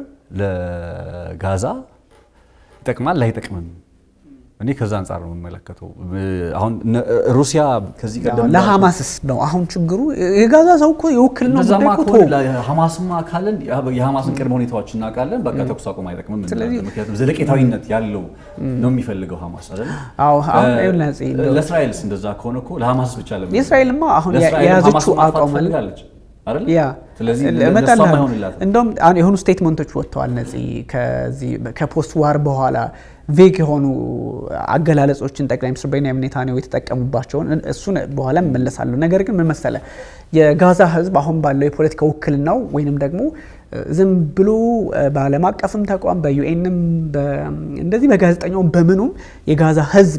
ለጋዛ ይጠቅማል ላይጠቅምም? እኔ ከዛ አንጻር ነው የምመለከተው። አሁን ሩሲያ ከዚህ ቀደም ለሀማስስ ነው አሁን ችግሩ። የጋዛ ሰው እኮ የውክልና እንደዛማ ጉዳይ እኮ ከሆነ ተወው። ሀማስማ ካለን የሀማስን ቅድመ ሁኔታዎች እናውቃለን። በቃ ተኩስ አቁም አይጠቅምም እንላለን። ምክንያቱም ዘለቄታዊነት ያለው ነው የሚፈልገው ሀማስ አይደል? አዎ አሁን ይኸውልህ ነፂ፣ እንደው ለእስራኤልስ እንደዛ ከሆነ እኮ ለሀማስ ብቻ ለምን የእስራኤልማ አሁን ለእስራኤል የያዘችው ሀማስን ማጥፋት አቋም አለ ትፈልጋለች አይደል? ያ ስለዚህ እመጣልሃለሁ። ለእሷም አይሆንላትም። እንደውም አሁን የሆኑ ስቴትመንቶች ወጥተዋል ነፂ ከዚህ ከፖስት ዋር በኋላ ቬግ የሆኑ አገላለጾችን ጠቅላይ ሚኒስትር ቤንያሚን ኔታንያሁ የተጠቀሙባቸውን እሱን በኋላ እመለሳለሁ። ነገር ግን ምን መሰለ የጋዛ ሕዝብ አሁን ባለው የፖለቲካ ውክልናው ወይንም ደግሞ ዝም ብሎ በዓለም አቀፍም ተቋም በዩኤንም እንደዚህ በጋዜጠኛውም በምኑም የጋዛ ሕዝብ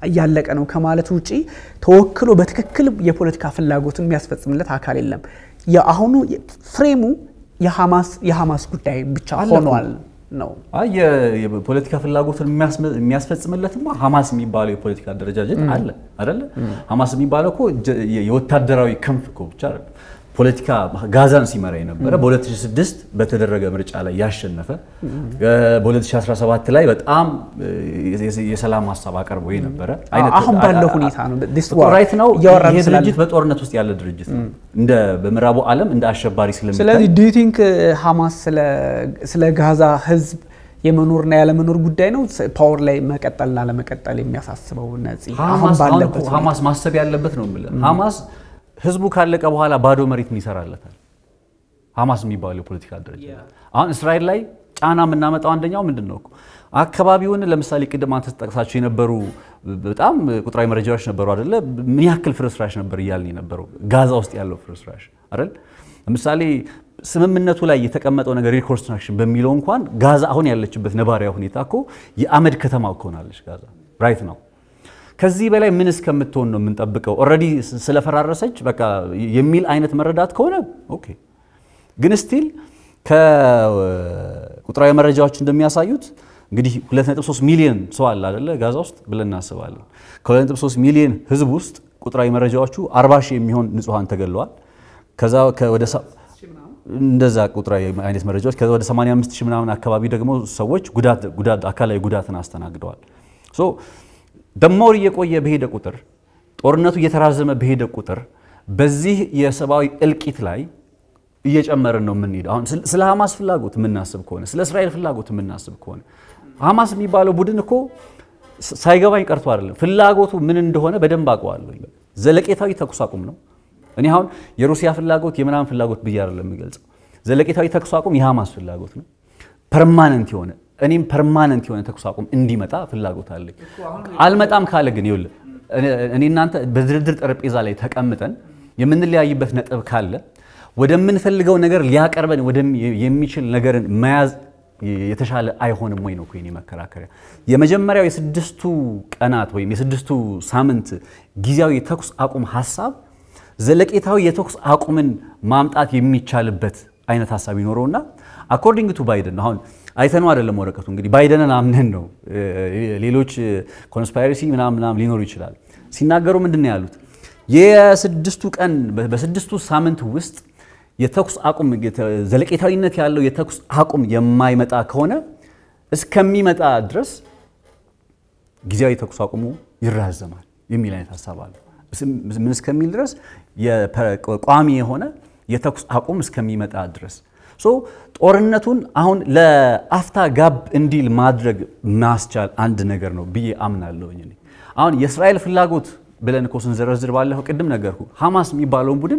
እያለቀ ነው ከማለት ውጪ ተወክሎ በትክክል የፖለቲካ ፍላጎትን የሚያስፈጽምለት አካል የለም። የአሁኑ ፍሬሙ የሐማስ ጉዳይ ብቻ ሆኗል ነው። አይ የፖለቲካ ፍላጎትን የሚያስፈጽምለትማ ሐማስ የሚባለው የፖለቲካ አደረጃጀት አለ አይደለ? ሐማስ የሚባለው እኮ የወታደራዊ ክንፍ እኮ ብቻ አይደለም። ፖለቲካ ጋዛን ሲመራ የነበረ በ2006 በተደረገ ምርጫ ላይ ያሸነፈ በ2017 ላይ በጣም የሰላም ሀሳብ አቀርቦ የነበረ አሁን ባለው ሁኔታ ነው ራይት ነው። ይህ ድርጅት በጦርነት ውስጥ ያለ ድርጅት ነው። እንደ በምዕራቡ ዓለም እንደ አሸባሪ ስለሚታይ ስለዚህ ዱ ዩ ቲንክ ሐማስ ስለ ጋዛ ህዝብ የመኖርና ያለመኖር ጉዳይ ነው ፓወር ላይ መቀጠልና ለመቀጠል የሚያሳስበው ነፂ አሁን ባለበት ሐማስ ማሰብ ያለበት ነው የምልህ ሐማስ ህዝቡ ካለቀ በኋላ ባዶ መሬት ምን ይሰራለታል? ሐማስ የሚባለው የፖለቲካ ድርጅት አሁን እስራኤል ላይ ጫና የምናመጣው አንደኛው ምንድን ነው? አካባቢውን ለምሳሌ ቅድም አንተ ተጠቅሳቸው የነበሩ በጣም ቁጥራዊ መረጃዎች ነበሩ አይደለ? ምን ያክል ፍርስራሽ ነበር እያልን የነበረው ጋዛ ውስጥ ያለው ፍርስራሽ አይደል? ለምሳሌ ስምምነቱ ላይ የተቀመጠው ነገር ሪኮንስትራክሽን በሚለው እንኳን ጋዛ አሁን ያለችበት ነባሪያ ሁኔታ እኮ የአመድ ከተማ ከሆናለች ጋዛ ራይት ነው። ከዚህ በላይ ምን እስከምትሆን ነው የምንጠብቀው? ኦልሬዲ ስለፈራረሰች በቃ የሚል አይነት መረዳት ከሆነ ኦኬ። ግን ስቲል ከቁጥራዊ መረጃዎች እንደሚያሳዩት እንግዲህ 2.3 ሚሊዮን ሰው አለ አይደለ ጋዛ ውስጥ ብለን እናስባለን። ከ2.3 ሚሊዮን ህዝብ ውስጥ ቁጥራዊ መረጃዎቹ 40 ሺህ የሚሆን ንጹሐን ተገለዋል። ከዛ ወደ እንደዛ ቁጥራዊ አይነት መረጃዎች ከዛ ወደ 85 ሺህ ምናምን አካባቢ ደግሞ ሰዎች ጉዳት አካላዊ ጉዳትን አስተናግደዋል። ሶ ደሞር እየቆየ በሄደ ቁጥር ጦርነቱ እየተራዘመ በሄደ ቁጥር በዚህ የሰብአዊ እልቂት ላይ እየጨመርን ነው የምንሄደው። አሁን ስለ ሐማስ ፍላጎት የምናስብ ከሆነ ስለ እስራኤል ፍላጎት የምናስብ ከሆነ ሐማስ የሚባለው ቡድን እኮ ሳይገባኝ ቀርቶ አይደለም፣ ፍላጎቱ ምን እንደሆነ በደንብ አውቀዋለሁ። ዘለቄታዊ ተኩስ አቁም ነው። እኔ አሁን የሩሲያ ፍላጎት የምናምን ፍላጎት ብዬ አይደለም የምገልጸው። ዘለቄታዊ ተኩስ አቁም የሐማስ ፍላጎት ነው። ፐርማነንት የሆነ እኔም ፐርማነንት የሆነ ተኩስ አቁም እንዲመጣ ፍላጎት አለኝ። አልመጣም ካለ ግን ይኸውልህ እኔ እናንተ በድርድር ጠረጴዛ ላይ ተቀምጠን የምንለያይበት ነጥብ ካለ ወደምንፈልገው ነገር ሊያቀርበን የሚችል ነገርን መያዝ የተሻለ አይሆንም ወይ ነው የኔ መከራከሪያ። የመጀመሪያው የስድስቱ ቀናት ወይም የስድስቱ ሳምንት ጊዜያዊ የተኩስ አቁም ሀሳብ ዘለቄታዊ የተኩስ አቁምን ማምጣት የሚቻልበት አይነት ሀሳብ ይኖረውና አኮርዲንግ ቱ ባይደን አሁን አይተነው አይደለም ወረቀቱ እንግዲህ ባይደንን አምነን ነው። ሌሎች ኮንስፓይረሲ ምናምን ምናምን ሊኖሩ ይችላል። ሲናገሩ ምንድን ነው ያሉት? የስድስቱ ቀን በስድስቱ ሳምንት ውስጥ የተኩስ አቁም ዘለቄታዊነት ያለው የተኩስ አቁም የማይመጣ ከሆነ እስከሚመጣ ድረስ ጊዜያዊ የተኩስ አቁሙ ይራዘማል የሚል አይነት ሀሳብ አለ። ምን እስከሚል ድረስ ቋሚ የሆነ የተኩስ አቁም እስከሚመጣ ድረስ ሶ ጦርነቱን አሁን ለአፍታ ጋብ እንዲል ማድረግ ማስቻል አንድ ነገር ነው ብዬ አምናለሁኝ። አሁን የእስራኤል ፍላጎት ብለን እኮ ስንዘረዝር ባለፈው ቅድም ነገርኩ ሐማስ የሚባለውን ቡድን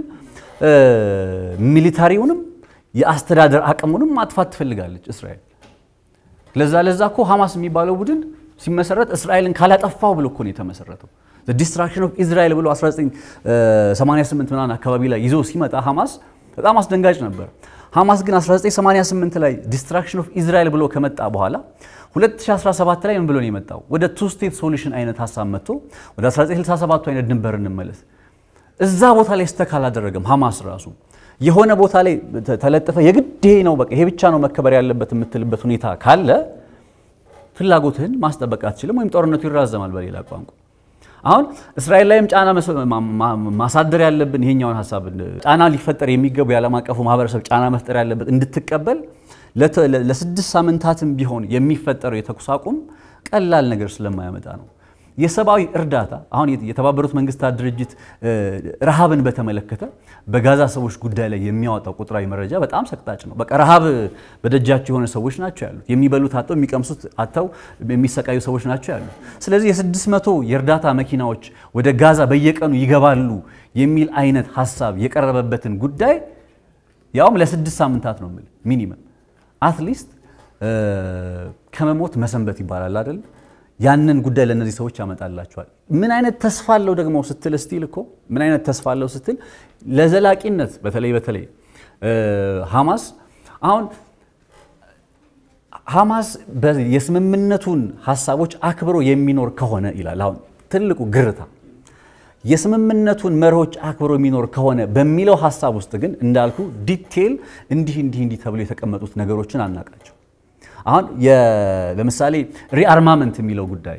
ሚሊታሪውንም የአስተዳደር አቅሙንም ማጥፋት ትፈልጋለች እስራኤል። ለዛ ለዛ እኮ ሐማስ የሚባለው ቡድን ሲመሰረት እስራኤልን ካላጠፋው ብሎ እኮ ነው የተመሰረተው። ዲስትራክሽን ኦፍ ኢዝራኤል ብሎ 1988 ምናምን አካባቢ ላይ ይዞ ሲመጣ ሐማስ በጣም አስደንጋጭ ነበር። ሐማስ ግን 1988 ላይ ዲስትራክሽን ኦፍ ኢዝራኤል ብሎ ከመጣ በኋላ 2017 ላይ ምን ብሎ ነው የመጣው? ወደ ቱ ስቴት ሶሉሽን አይነት ሀሳብ መጥቶ ወደ 1967 አይነት ድንበር እንመለስ። እዛ ቦታ ላይ ስተክ አላደረገም። ሐማስ ራሱ የሆነ ቦታ ላይ ተለጥፈ የግድ ይሄ ነው በቃ ይሄ ብቻ ነው መከበር ያለበት የምትልበት ሁኔታ ካለ ፍላጎትህን ማስጠበቅ አትችልም፣ ወይም ጦርነቱ ይራዘማል። በሌላ ቋንቋ አሁን እስራኤል ላይም ጫና ማሳደር ያለብን ይሄኛውን ሀሳብ ጫና ሊፈጠር የሚገቡ የዓለም አቀፉ ማህበረሰብ ጫና መፍጠር ያለበት እንድትቀበል ለስድስት ሳምንታትም ቢሆን የሚፈጠረው የተኩስ አቁም ቀላል ነገር ስለማያመጣ ነው። የሰብአዊ እርዳታ አሁን የተባበሩት መንግስታት ድርጅት ረሃብን በተመለከተ በጋዛ ሰዎች ጉዳይ ላይ የሚያወጣው ቁጥራዊ መረጃ በጣም ሰቅጣጭ ነው። በቃ ረሃብ በደጃቸው የሆነ ሰዎች ናቸው ያሉት። የሚበሉት አጥተው የሚቀምሱት አጥተው የሚሰቃዩ ሰዎች ናቸው ያሉት። ስለዚህ የስድስት መቶ የእርዳታ መኪናዎች ወደ ጋዛ በየቀኑ ይገባሉ የሚል አይነት ሀሳብ የቀረበበትን ጉዳይ ያውም ለስድስት ሳምንታት ነው የምልህ ሚኒመም አትሊስት ከመሞት መሰንበት ይባላል አይደል? ያንን ጉዳይ ለእነዚህ ሰዎች ያመጣላቸዋል። ምን አይነት ተስፋ አለው ደግሞ ስትል ስቲል እኮ ምን አይነት ተስፋ አለው ስትል ለዘላቂነት በተለይ በተለይ ሐማስ አሁን ሐማስ የስምምነቱን ሀሳቦች አክብሮ የሚኖር ከሆነ ይላል። አሁን ትልቁ ግርታ የስምምነቱን መርሆች አክብሮ የሚኖር ከሆነ በሚለው ሀሳብ ውስጥ ግን እንዳልኩ ዲቴል እንዲህ እንዲህ እንዲህ ተብሎ የተቀመጡት ነገሮችን አናቃቸው። አሁን ለምሳሌ ሪአርማመንት የሚለው ጉዳይ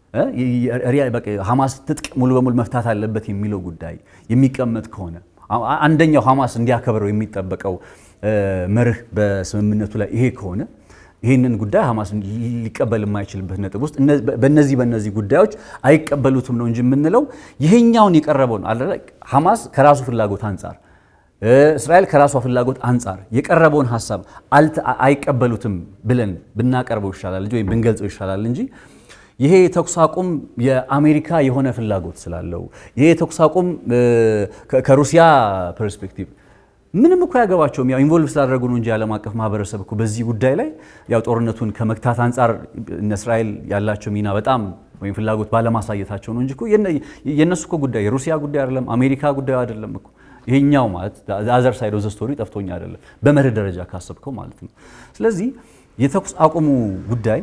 ሐማስ ትጥቅ ሙሉ በሙሉ መፍታት አለበት የሚለው ጉዳይ የሚቀመጥ ከሆነ አንደኛው ሐማስ እንዲያከብረው የሚጠበቀው መርህ በስምምነቱ ላይ ይሄ ከሆነ ይህንን ጉዳይ ሐማስ ሊቀበል የማይችልበት ነጥብ ውስጥ በነዚህ በነዚህ ጉዳዮች አይቀበሉትም ነው እንጂ የምንለው ይሄኛውን የቀረበውን ሐማስ ከራሱ ፍላጎት አንጻር እስራኤል ከራሷ ፍላጎት አንጻር የቀረበውን ሀሳብ አይቀበሉትም ብለን ብናቀርበው ይሻላል እንጂ ወይም ብንገልጸው ይሻላል እንጂ ይሄ የተኩስ አቁም የአሜሪካ የሆነ ፍላጎት ስላለው ይሄ የተኩስ አቁም ከሩሲያ ፐርስፔክቲቭ ምንም እኮ ያገባቸውም ያው ኢንቮልቭ ስላደረጉ ነው እንጂ ዓለም አቀፍ ማህበረሰብ እኮ በዚህ ጉዳይ ላይ ያው ጦርነቱን ከመግታት አንጻር እነ እስራኤል ያላቸው ሚና በጣም ወይም ፍላጎት ባለማሳየታቸው ነው እንጂ እኮ የእነሱ እኮ ጉዳይ የሩሲያ ጉዳይ አይደለም፣ አሜሪካ ጉዳይ አይደለም እኮ ይሄኛው ማለት አዘር ሳይድ ኦፍ ዘ ስቶሪ ጠፍቶኝ አይደለም፣ በመርህ ደረጃ ካሰብከው ማለት ነው። ስለዚህ የተኩስ አቁሙ ጉዳይ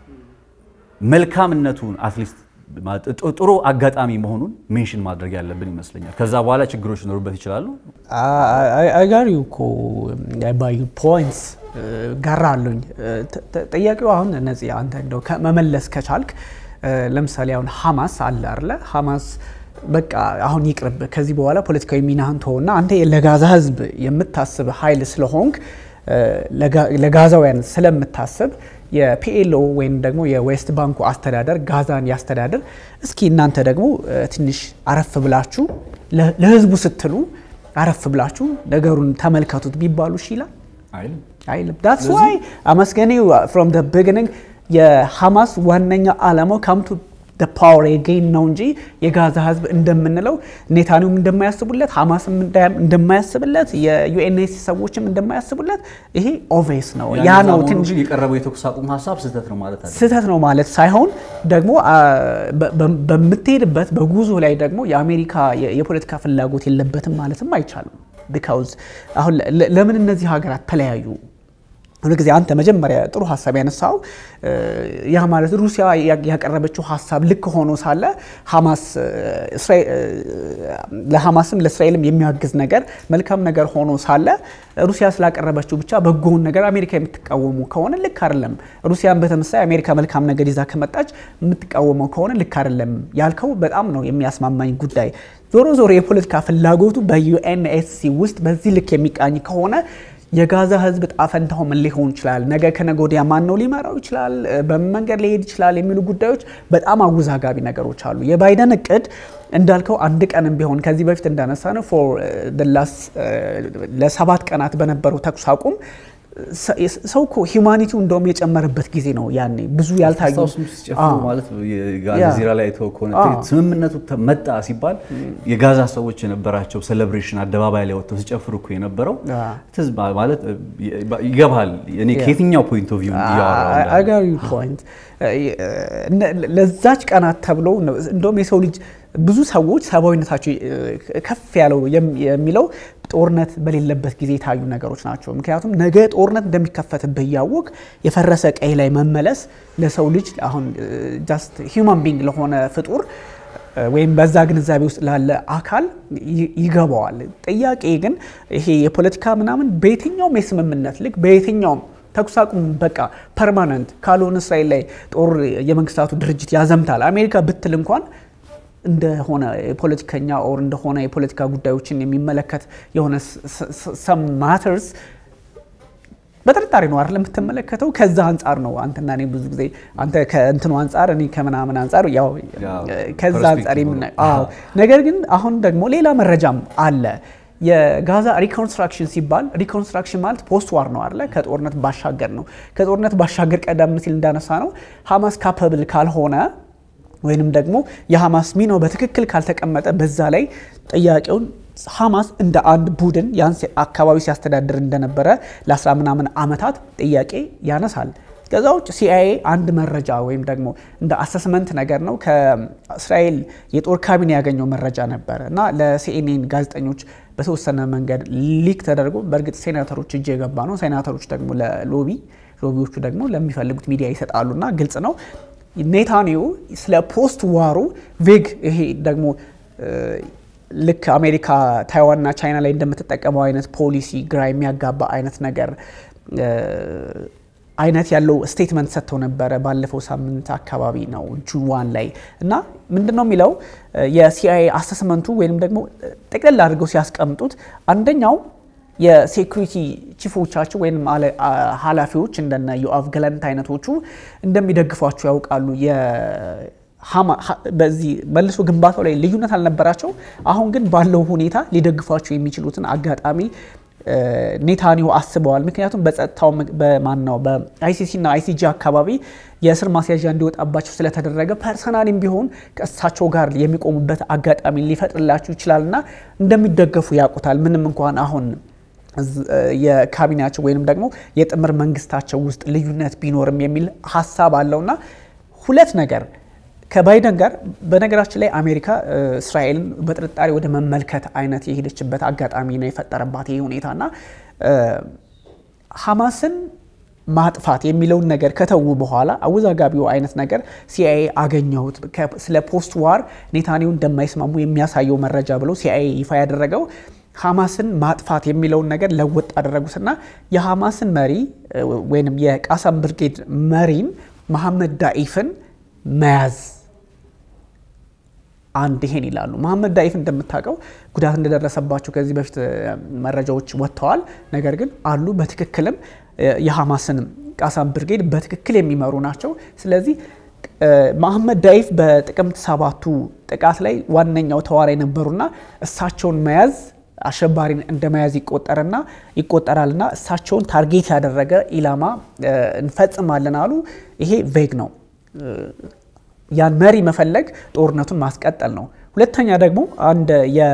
መልካምነቱን አትሊስት ጥሩ አጋጣሚ መሆኑን ሜንሽን ማድረግ ያለብን ይመስለኛል። ከዛ በኋላ ችግሮች ሊኖሩበት ይችላሉ። አጋሪ እኮ ባዩ ፖይንትስ ጋራ አሉኝ። ጥያቄው አሁን እነዚህ አንተ እንደው መመለስ ከቻልክ ለምሳሌ አሁን ሐማስ አለ አይደለ? ሐማስ በቃ አሁን ይቅርብ፣ ከዚህ በኋላ ፖለቲካዊ ሚናህን ተወውና አንተ ለጋዛ ህዝብ የምታስብ ኃይል ስለሆንክ ለጋዛውያን ስለምታስብ የፒኤልኦ ወይም ደግሞ የዌስት ባንኩ አስተዳደር ጋዛን ያስተዳድር። እስኪ እናንተ ደግሞ ትንሽ አረፍ ብላችሁ ለህዝቡ ስትሉ አረፍ ብላችሁ ነገሩን ተመልከቱት ቢባሉ እሺ ይላል አይልም። ዳትስ ዋይ አመስገኔ ፍሮም ደ ቢግኒንግ የሐማስ ዋነኛ ዓላማው ካምቱ ፓወር የጌን ነው እንጂ የጋዛ ህዝብ እንደምንለው ኔታኒውም እንደማያስቡለት ሐማስም እንደማያስብለት የዩኤንኤስ ሰዎችም እንደማያስቡለት ይሄ ኦቬስ ነው። ያ ነው ትንሽ የቀረበው የተኩስ አቁም ሀሳብ ስህተት ነው ማለት አይደለም። ስህተት ነው ማለት ሳይሆን ደግሞ በምትሄድበት በጉዞ ላይ ደግሞ የአሜሪካ የፖለቲካ ፍላጎት የለበትም ማለትም አይቻልም። ቢካውዝ አሁን ለምን እነዚህ ሀገራት ተለያዩ? ሁሉ ጊዜ አንተ መጀመሪያ ጥሩ ሀሳብ ያነሳው ያ ማለት ሩሲያ ያቀረበችው ሀሳብ ልክ ሆኖ ሳለ ሐማስ ለሐማስም ለእስራኤልም የሚያግዝ ነገር መልካም ነገር ሆኖ ሳለ ሩሲያ ስላቀረበችው ብቻ በጎውን ነገር አሜሪካ የምትቃወሙ ከሆነ ልክ አይደለም። ሩሲያን በተመሳይ አሜሪካ መልካም ነገር ይዛ ከመጣች የምትቃወመው ከሆነ ልክ አይደለም ያልከው በጣም ነው የሚያስማማኝ ጉዳይ። ዞሮ ዞሮ የፖለቲካ ፍላጎቱ በዩኤንኤስሲ ውስጥ በዚህ ልክ የሚቃኝ ከሆነ የጋዛ ህዝብ ጣፈንታው ምን ሊሆን ይችላል? ነገ ከነገ ወዲያ ማን ነው ሊመራው ይችላል? በምን መንገድ ሊሄድ ይችላል? የሚሉ ጉዳዮች በጣም አወዛጋቢ ነገሮች አሉ። የባይደን እቅድ እንዳልከው አንድ ቀንም ቢሆን ከዚህ በፊት እንዳነሳ ነው ፎር ለሰባት ቀናት በነበረው ተኩስ አቁም ሰው እኮ ሂውማኒቲው እንደውም የጨመረበት ጊዜ ነው። ያኔ ብዙ ያልታዩ ማለት ጋዜራ ላይ ተው ከሆነ ስምምነቱ መጣ ሲባል የጋዛ ሰዎች የነበራቸው ሴሌብሬሽን አደባባይ ላይ ወጥተው ሲጨፍሩ እኮ የነበረው ማለት ይገባል። እኔ ከየትኛው ፖይንት ኦፍ ቪው አጋሪ ፖይንት ለዛች ቀናት ተብሎ እንደውም የሰው ልጅ ብዙ ሰዎች ሰብአዊነታቸው ከፍ ያለው የሚለው ጦርነት በሌለበት ጊዜ የታዩ ነገሮች ናቸው። ምክንያቱም ነገ ጦርነት እንደሚከፈትብህ እያወቅ የፈረሰ ቀይ ላይ መመለስ ለሰው ልጅ አሁን ጃስት ሂውማን ቢንግ ለሆነ ፍጡር ወይም በዛ ግንዛቤ ውስጥ ላለ አካል ይገባዋል። ጥያቄ ግን ይሄ የፖለቲካ ምናምን በየትኛውም የስምምነት ልክ በየትኛውም ተኩስ አቁም በቃ ፐርማነንት ካልሆነ እስራኤል ላይ ጦር የመንግስታቱ ድርጅት ያዘምታል አሜሪካ ብትል እንኳን እንደሆነ የፖለቲከኛ ኦር እንደሆነ የፖለቲካ ጉዳዮችን የሚመለከት የሆነ ሰም ማተርስ በጥርጣሬ ነው አይደል የምትመለከተው። ከዛ አንጻር ነው አንተና እኔ ብዙ ጊዜ አንተ ከእንትኑ አንጻር እኔ ከምናምን አንጻር ያው ከዛ አንጻር የምናየው። ነገር ግን አሁን ደግሞ ሌላ መረጃም አለ። የጋዛ ሪኮንስትራክሽን ሲባል ሪኮንስትራክሽን ማለት ፖስት ዋር ነው አለ ከጦርነት ባሻገር ነው። ከጦርነት ባሻገር ቀደም ሲል እንዳነሳ ነው ሐማስ ካፐብል ካልሆነ ወይንም ደግሞ የሐማስ ሚናው በትክክል ካልተቀመጠ በዛ ላይ ጥያቄውን ሐማስ እንደ አንድ ቡድን ያን አካባቢ ሲያስተዳድር እንደነበረ ለአስራ ምናምን ዓመታት ጥያቄ ያነሳል። ከዛ ውጭ ሲአይኤ አንድ መረጃ ወይም ደግሞ እንደ አሰስመንት ነገር ነው ከእስራኤል የጦር ካቢኔ ያገኘው መረጃ ነበረ እና ለሲኤንኤን ጋዜጠኞች በተወሰነ መንገድ ሊክ ተደርጎ በእርግጥ ሴናተሮች እጅ የገባ ነው። ሴናተሮች ደግሞ ለሎቢ ሎቢዎቹ ደግሞ ለሚፈልጉት ሚዲያ ይሰጣሉና ግልጽ ነው። ኔታንያሁ ስለ ፖስት ዋሩ ቬግ ይሄ ደግሞ ልክ አሜሪካ ታይዋንና ቻይና ላይ እንደምትጠቀመው አይነት ፖሊሲ ግራ የሚያጋባ አይነት ነገር አይነት ያለው ስቴትመንት ሰጥተው ነበረ ባለፈው ሳምንት አካባቢ ነው ጁን ዋን ላይ እና ምንድን ነው የሚለው የሲአይኤ አሰስመንቱ ወይም ደግሞ ጠቅለል አድርገው ሲያስቀምጡት አንደኛው የሴኩሪቲ ቺፎቻቸው ወይም ኃላፊዎች እንደነ ዮአቭ ገለንት አይነቶቹ እንደሚደግፏቸው ያውቃሉ። በዚህ መልሶ ግንባታው ላይ ልዩነት አልነበራቸው። አሁን ግን ባለው ሁኔታ ሊደግፏቸው የሚችሉትን አጋጣሚ ኔታንያሁ አስበዋል። ምክንያቱም በጸጥታው በማናው በአይሲሲ እና አይሲጂ አካባቢ የእስር ማስያዣ እንዲወጣባቸው ስለተደረገ ፐርሰናልም ቢሆን ከእሳቸው ጋር የሚቆሙበት አጋጣሚ ሊፈጥርላቸው ይችላል እና እንደሚደገፉ ያውቁታል። ምንም እንኳን አሁን የካቢኔያቸው ወይንም ደግሞ የጥምር መንግስታቸው ውስጥ ልዩነት ቢኖርም የሚል ሀሳብ አለውና ሁለት ነገር ከባይደን ጋር በነገራችን ላይ አሜሪካ እስራኤልን በጥርጣሬ ወደ መመልከት አይነት የሄደችበት አጋጣሚ ነው የፈጠረባት ይህ ሁኔታና ሐማስን ማጥፋት የሚለውን ነገር ከተዉ በኋላ አወዛጋቢው አይነት ነገር ሲአይኤ አገኘሁት ስለ ፖስት ዋር ኔታንያሁ እንደማይስማሙ የሚያሳየው መረጃ ብለው ሲአይኤ ይፋ ያደረገው ሐማስን ማጥፋት የሚለውን ነገር ለወጥ አደረጉትና የሐማስን መሪ ወይም የቃሳም ብርጌድ መሪን መሐመድ ዳኢፍን መያዝ አንድ ይሄን ይላሉ። መሐመድ ዳኢፍ እንደምታውቀው ጉዳት እንደደረሰባቸው ከዚህ በፊት መረጃዎች ወጥተዋል። ነገር ግን አሉ በትክክልም የሐማስን ቃሳም ብርጌድ በትክክል የሚመሩ ናቸው። ስለዚህ መሐመድ ዳኢፍ በጥቅምት ሰባቱ ጥቃት ላይ ዋነኛው ተዋራ የነበሩና እሳቸውን መያዝ አሸባሪን እንደ መያዝ ይቆጠርና ይቆጠራልና እሳቸውን ታርጌት ያደረገ ኢላማ እንፈጽማለን አሉ። ይሄ ቬግ ነው። ያን መሪ መፈለግ ጦርነቱን ማስቀጠል ነው። ሁለተኛ ደግሞ አንድ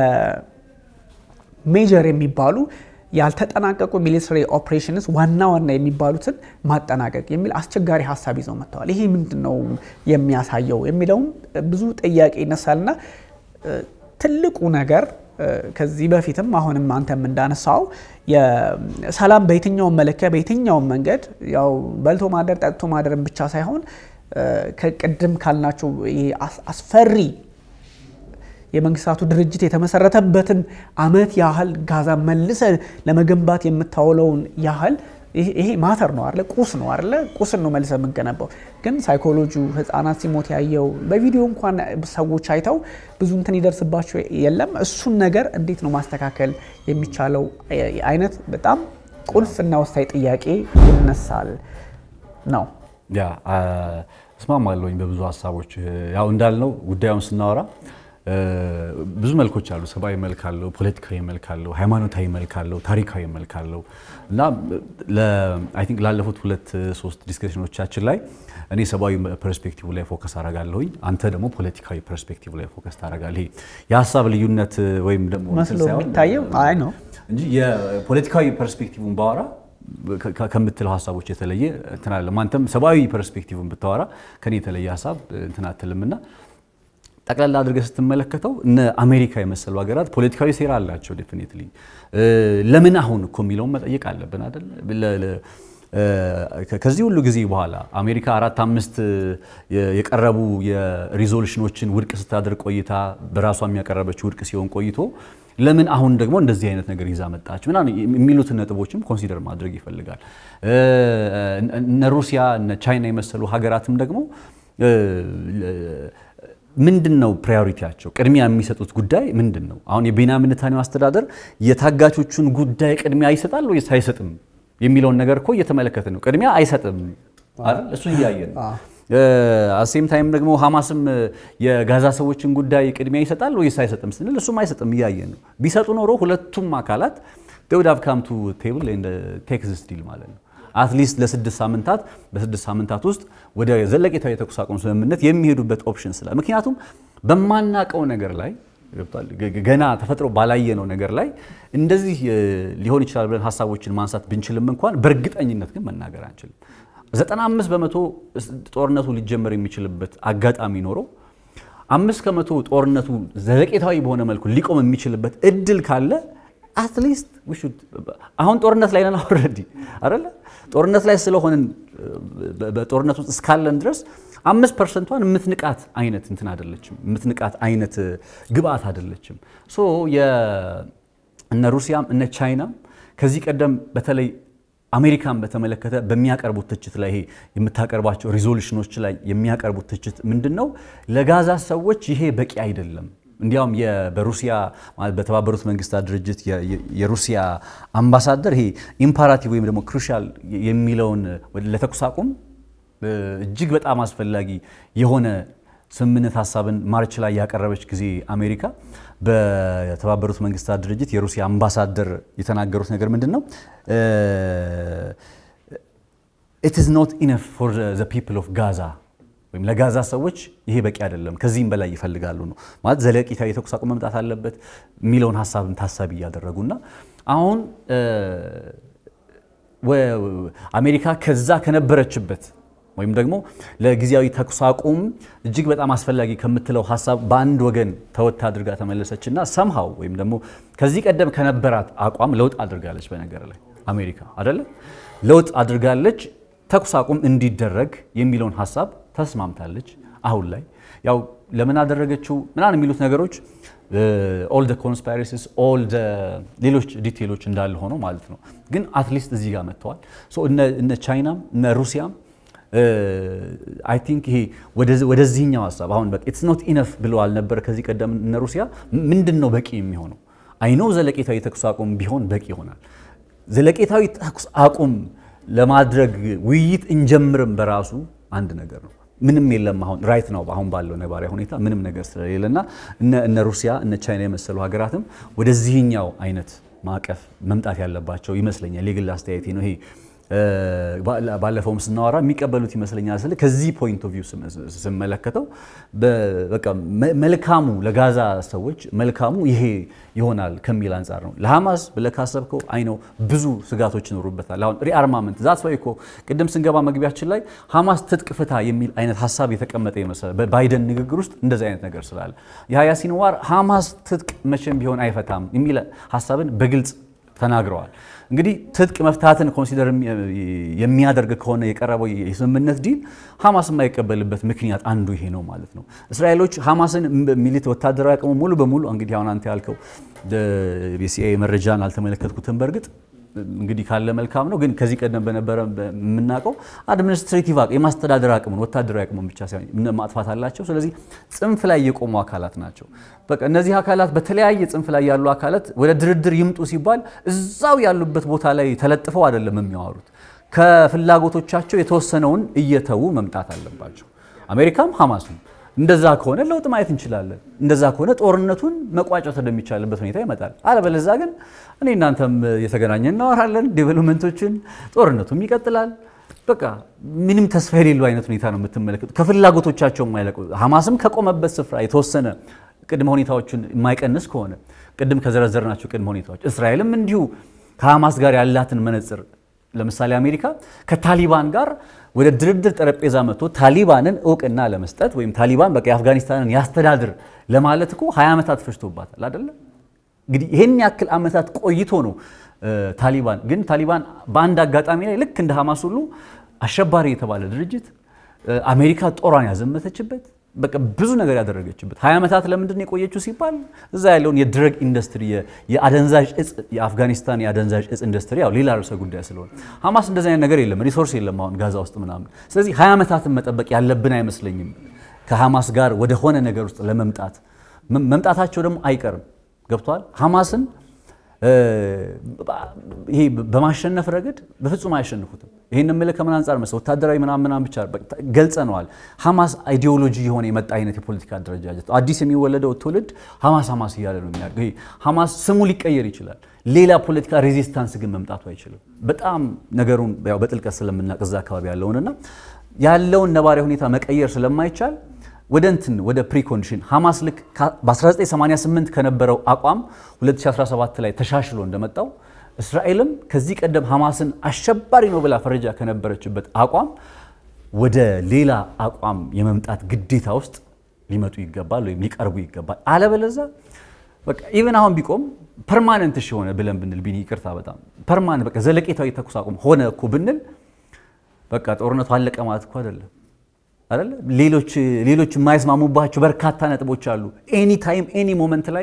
የሜጀር የሚባሉ ያልተጠናቀቁ ሚሊተሪ ኦፕሬሽንስ ዋና ዋና የሚባሉትን ማጠናቀቅ የሚል አስቸጋሪ ሀሳብ ይዘው መጥተዋል። ይሄ ምንድን ነው የሚያሳየው የሚለውም ብዙ ጥያቄ ይነሳልና ትልቁ ነገር ከዚህ በፊትም አሁንም አንተም እንዳነሳው ሰላም በየትኛውም መለኪያ በየትኛውም መንገድ ያው በልቶ ማደር ጠጥቶ ማደርን ብቻ ሳይሆን ከቅድም ካልናቸው አስፈሪ የመንግስታቱ ድርጅት የተመሰረተበትን ዓመት ያህል ጋዛ መልሰ ለመገንባት የምታውለውን ያህል ይሄ ማተር ነው አለ ቁስ ነው አለ ቁስን ነው መልሰ የምንገነባው። ግን ሳይኮሎጂ ህፃናት ሲሞት ያየው በቪዲዮ እንኳን ሰዎች አይተው ብዙ እንትን ይደርስባቸው የለም። እሱን ነገር እንዴት ነው ማስተካከል የሚቻለው አይነት በጣም ቁልፍ እና ወሳኝ ጥያቄ ይነሳል ነው። ያ እስማማለሁኝ በብዙ ሀሳቦች። ያው እንዳልነው ጉዳዩን ስናወራ ብዙ መልኮች አሉ። ሰብአዊ መልክ አለው፣ ፖለቲካዊ መልክ አለው፣ ሃይማኖታዊ መልክ አለው፣ ታሪካዊ መልክ አለው እና አይ ቲንክ ላለፉት ሁለት ሶስት ዲስከሽኖቻችን ላይ እኔ ሰብአዊ ፐርስፔክቲቭ ላይ ፎከስ አደርጋለሁኝ፣ አንተ ደግሞ ፖለቲካዊ ፐርስፔክቲቭ ላይ ፎከስ ታደርጋለህ። ይሄ የሀሳብ ልዩነት ወይም ደግሞ መስሎ የሚታየው አይ ነው እንጂ የፖለቲካዊ ፐርስፔክቲቭን ባወራ ከምትለው ሀሳቦች የተለየ እንትን አለ። አንተም ሰብአዊ ፐርስፔክቲቭን ብታወራ ከኔ የተለየ ሀሳብ እንትን አትልምና ጠቅላላ አድርገህ ስትመለከተው እነ አሜሪካ የመሰሉ ሀገራት ፖለቲካዊ ሴራ አላቸው። ዴፊኒትሊ ለምን አሁን እኮ የሚለውን መጠየቅ አለብን አይደል? ከዚህ ሁሉ ጊዜ በኋላ አሜሪካ አራት አምስት የቀረቡ የሪዞሉሽኖችን ውድቅ ስታደርግ ቆይታ በራሷ የሚያቀረበች ውድቅ ሲሆን ቆይቶ ለምን አሁን ደግሞ እንደዚህ አይነት ነገር ይዛ መጣች ምናምን የሚሉትን ነጥቦችም ኮንሲደር ማድረግ ይፈልጋል። እነ ሩሲያ እነ ቻይና የመሰሉ ሀገራትም ደግሞ ምንድን ነው ፕራዮሪቲያቸው? ቅድሚያ የሚሰጡት ጉዳይ ምንድን ነው? አሁን የቤንያሚን ኔታንያሁ አስተዳደር የታጋቾቹን ጉዳይ ቅድሚያ ይሰጣል ወይስ አይሰጥም የሚለውን ነገር እኮ እየተመለከተ ነው። ቅድሚያ አይሰጥም አይደል? እሱ እያየን ነው። አሴም ታይም ደግሞ ሐማስም የጋዛ ሰዎችን ጉዳይ ቅድሚያ ይሰጣል ወይስ አይሰጥም ስንል እሱም አይሰጥም እያየን ነው። ቢሰጡ ኖሮ ሁለቱም አካላት ውድ ሃቭ ካም ቱ ቴብል ቴክስ ዲል ማለት ነው አትሊስት ለስድስት ሳምንታት በስድስት ሳምንታት ውስጥ ወደ ዘለቄታዊ የተኩስ አቁም ስምምነት የሚሄዱበት ኦፕሽን ስላለ ምክንያቱም በማናቀው ነገር ላይ ገና ተፈጥሮ ባላየነው ነገር ላይ እንደዚህ ሊሆን ይችላል ብለን ሀሳቦችን ማንሳት ብንችልም እንኳን በእርግጠኝነት ግን መናገር አንችልም። 95 በመቶ ጦርነቱ ሊጀመር የሚችልበት አጋጣሚ ኖሮ አምስት ከመቶ ጦርነቱ ዘለቄታዊ በሆነ መልኩ ሊቆም የሚችልበት እድል ካለ አትሊስት አሁን ጦርነት ላይ ነን ኦልሬዲ አይደለ? ጦርነት ላይ ስለሆንን በጦርነት ውስጥ እስካለን ድረስ አምስት ፐርሰንቷን የምትንቃት አይነት እንትን አይደለችም፣ የምትንቃት አይነት ግብአት አይደለችም። ሶ እነ ሩሲያም እነ ቻይናም ከዚህ ቀደም በተለይ አሜሪካን በተመለከተ በሚያቀርቡት ትችት ላይ ይሄ የምታቀርባቸው ሪዞሉሽኖች ላይ የሚያቀርቡት ትችት ምንድን ነው? ለጋዛ ሰዎች ይሄ በቂ አይደለም። እንዲያውም በሩሲያ በተባበሩት መንግስታት ድርጅት የሩሲያ አምባሳደር ይሄ ኢምፓራቲቭ ወይም ደግሞ ክሩሻል የሚለውን ለተኩስ አቁም እጅግ በጣም አስፈላጊ የሆነ ስምምነት ሀሳብን ማርች ላይ ያቀረበች ጊዜ አሜሪካ በተባበሩት መንግስታት ድርጅት የሩሲያ አምባሳደር የተናገሩት ነገር ምንድን ነው? ኢት ኢዝ ኖት ኢነፍ ፎር ዘ ፒፕል ኦፍ ጋዛ ወይም ለጋዛ ሰዎች ይሄ በቂ አይደለም፣ ከዚህም በላይ ይፈልጋሉ ነው ማለት ዘለቂታዊ የተኩስ አቁም መምጣት አለበት የሚለውን ሀሳብን ታሳቢ እያደረጉና አሁን አሜሪካ ከዛ ከነበረችበት ወይም ደግሞ ለጊዜያዊ ተኩስ አቁም እጅግ በጣም አስፈላጊ ከምትለው ሀሳብ በአንድ ወገን ተወት አድርጋ ተመለሰችና ሰምሃው ወይም ደግሞ ከዚህ ቀደም ከነበራት አቋም ለውጥ አድርጋለች። በነገር ላይ አሜሪካ አይደለ ለውጥ አድርጋለች። ተኩስ አቁም እንዲደረግ የሚለውን ሀሳብ ተስማምታለች። አሁን ላይ ያው ለምን አደረገችው ምናምን የሚሉት ነገሮች ኦል ደ ኮንስፓይረሲስ ኦል ሌሎች ዲቴሎች እንዳለ ሆኖ ማለት ነው። ግን አትሊስት እዚህ ጋር መጥተዋል። እነ ቻይናም እነ ሩሲያም አይ ቲንክ ይሄ ወደዚህኛው ሀሳብ አሁን በቃ ኢትስ ኖት ኢነፍ ብለዋል ነበር ከዚህ ቀደም እነ ሩሲያ። ምንድን ነው በቂ የሚሆነው? አይኖ ዘለቄታዊ ተኩስ አቁም ቢሆን በቂ ይሆናል። ዘለቄታዊ ተኩስ አቁም ለማድረግ ውይይት እንጀምርም በራሱ አንድ ነገር ነው። ምንም የለም አሁን ራይት ነው አሁን ባለው ነባሪያ ሁኔታ ምንም ነገር ስለሌለና እነ ሩሲያ እነ ቻይና የመሰሉ ሀገራትም ወደዚህኛው አይነት ማዕቀፍ መምጣት ያለባቸው ይመስለኛል። የግል አስተያየቴ ነው ይሄ ባለፈውም ስናወራ የሚቀበሉት ይመስለኛል። ስለ ከዚህ ፖይንት ኦፍ ቪው ስመለከተው በቃ መልካሙ ለጋዛ ሰዎች መልካሙ ይሄ ይሆናል ከሚል አንጻር ነው። ለሐማስ ብለህ ካሰብከው አይ ነው ብዙ ስጋቶች ይኖሩበታል። አሁን ሪአርማመንት ዛት ወይ እኮ ቅድም ስንገባ መግቢያችን ላይ ሐማስ ትጥቅ ፍታ የሚል አይነት ሀሳብ የተቀመጠ ይመስላል። በባይደን ንግግር ውስጥ እንደዚህ አይነት ነገር ስላለ የሀያ ሲንዋር ሐማስ ትጥቅ መቼም ቢሆን አይፈታም የሚል ሀሳብን በግልጽ ተናግረዋል። እንግዲህ ትጥቅ መፍታትን ኮንሲደር የሚያደርግ ከሆነ የቀረበው የስምምነት ዲል ሐማስ የማይቀበልበት ምክንያት አንዱ ይሄ ነው ማለት ነው። እስራኤሎች ሐማስን ሚሊት ወታደራዊ አቅሙ ሙሉ በሙሉ እንግዲህ አሁን አንተ ያልከው የሲአይኤ መረጃን አልተመለከትኩትም በእርግጥ እንግዲህ ካለ መልካም ነው። ግን ከዚህ ቀደም በነበረ የምናውቀው አድሚኒስትሬቲቭ አቅም የማስተዳደር አቅሙን ወታደራዊ አቅሙን ብቻ ሳይሆን ማጥፋት አላቸው። ስለዚህ ጽንፍ ላይ የቆሙ አካላት ናቸው። በቃ እነዚህ አካላት በተለያየ ጽንፍ ላይ ያሉ አካላት ወደ ድርድር ይምጡ ሲባል እዛው ያሉበት ቦታ ላይ ተለጥፈው አይደለም የሚያወሩት። ከፍላጎቶቻቸው የተወሰነውን እየተዉ መምጣት አለባቸው። አሜሪካም ሐማስም እንደዛ ከሆነ ለውጥ ማየት እንችላለን። እንደዛ ከሆነ ጦርነቱን መቋጨት ወደሚቻልበት ሁኔታ ይመጣል። አለበለዛ ግን እኔ እናንተም የተገናኘን እናወራለን፣ ዴቨሎፕመንቶችን፣ ጦርነቱም ይቀጥላል። በቃ ምንም ተስፋ የሌለው አይነት ሁኔታ ነው የምትመለከቱ። ከፍላጎቶቻቸው የማይለቁ ሐማስም ከቆመበት ስፍራ የተወሰነ ቅድመ ሁኔታዎችን የማይቀንስ ከሆነ ቅድም ከዘረዘርናቸው ቅድመ ሁኔታዎች እስራኤልም እንዲሁ ከሐማስ ጋር ያላትን መነጽር ለምሳሌ አሜሪካ ከታሊባን ጋር ወደ ድርድር ጠረጴዛ መጥቶ ታሊባንን እውቅና ለመስጠት ወይም ታሊባን በቃ የአፍጋኒስታንን ያስተዳድር ለማለት እኮ ሀያ ዓመታት ፈጅቶባታል አይደለም። እንግዲህ ይህን ያክል ዓመታት ቆይቶ ነው ታሊባን ግን ታሊባን በአንድ አጋጣሚ ላይ ልክ እንደ ሐማስ ሁሉ አሸባሪ የተባለ ድርጅት አሜሪካ ጦሯን ያዘመተችበት በቃ ብዙ ነገር ያደረገችበት ሀያ ዓመታት ለምንድን ነው የቆየችው ሲባል እዛ ያለውን የድረግ ኢንዱስትሪ የአደንዛዥ እጽ የአፍጋኒስታን የአደንዛዥ እጽ ኢንዱስትሪ ያው ሌላ ርዕሰ ጉዳይ ስለሆነ ሐማስ እንደዚህ አይነት ነገር የለም፣ ሪሶርስ የለም አሁን ጋዛ ውስጥ ምናምን። ስለዚህ ሀያ ዓመታትን መጠበቅ ያለብን አይመስለኝም ከሐማስ ጋር ወደሆነ ነገር ውስጥ ለመምጣት መምጣታቸው ደግሞ አይቀርም። ገብቷል ሐማስን ይሄ በማሸነፍ ረገድ በፍጹም አያሸንፉትም። ይህን የምልህ ከምን አንጻር መሰለህ ወታደራዊ ምናምን ምናምን ብቻ ገልጸነዋል። ሐማስ አይዲዮሎጂ የሆነ የመጣ አይነት የፖለቲካ አደረጃጀት አዲስ የሚወለደው ትውልድ ሐማስ ሐማስ እያለ ነው የሚያደርገው። ይሄ ሐማስ ስሙ ሊቀየር ይችላል፣ ሌላ ፖለቲካ ሬዚስታንስ ግን መምጣቱ አይችልም። በጣም ነገሩን ያው በጥልቀት ስለምናውቅ እዛ አካባቢ ያለውንና ያለውን ነባሪያ ሁኔታ መቀየር ስለማይቻል ወደ እንትን ወደ ፕሪኮንዲሽን ሐማስ ልክ በ1988 ከነበረው አቋም 2017 ላይ ተሻሽሎ እንደመጣው እስራኤልም ከዚህ ቀደም ሐማስን አሸባሪ ነው ብላ ፈረጃ ከነበረችበት አቋም ወደ ሌላ አቋም የመምጣት ግዴታ ውስጥ ሊመጡ ይገባል ወይም ሊቀርቡ ይገባል። አለበለዛ በቃ ኢቨን አሁን ቢቆም ፐርማነንት እሺ ሆነ ብለን ብንል ቢኒ ይቅርታ በጣም ፐርማነንት በቃ ዘለቄታዊ ተኩስ አቁም ሆነ እኮ ብንል በቃ ጦርነቱ አለቀ ማለት እኮ አይደለም አይደለ ሌሎች ሌሎች የማይስማሙባቸው በርካታ ነጥቦች አሉ ኤኒ ታይም ኤኒ ሞመንት ላይ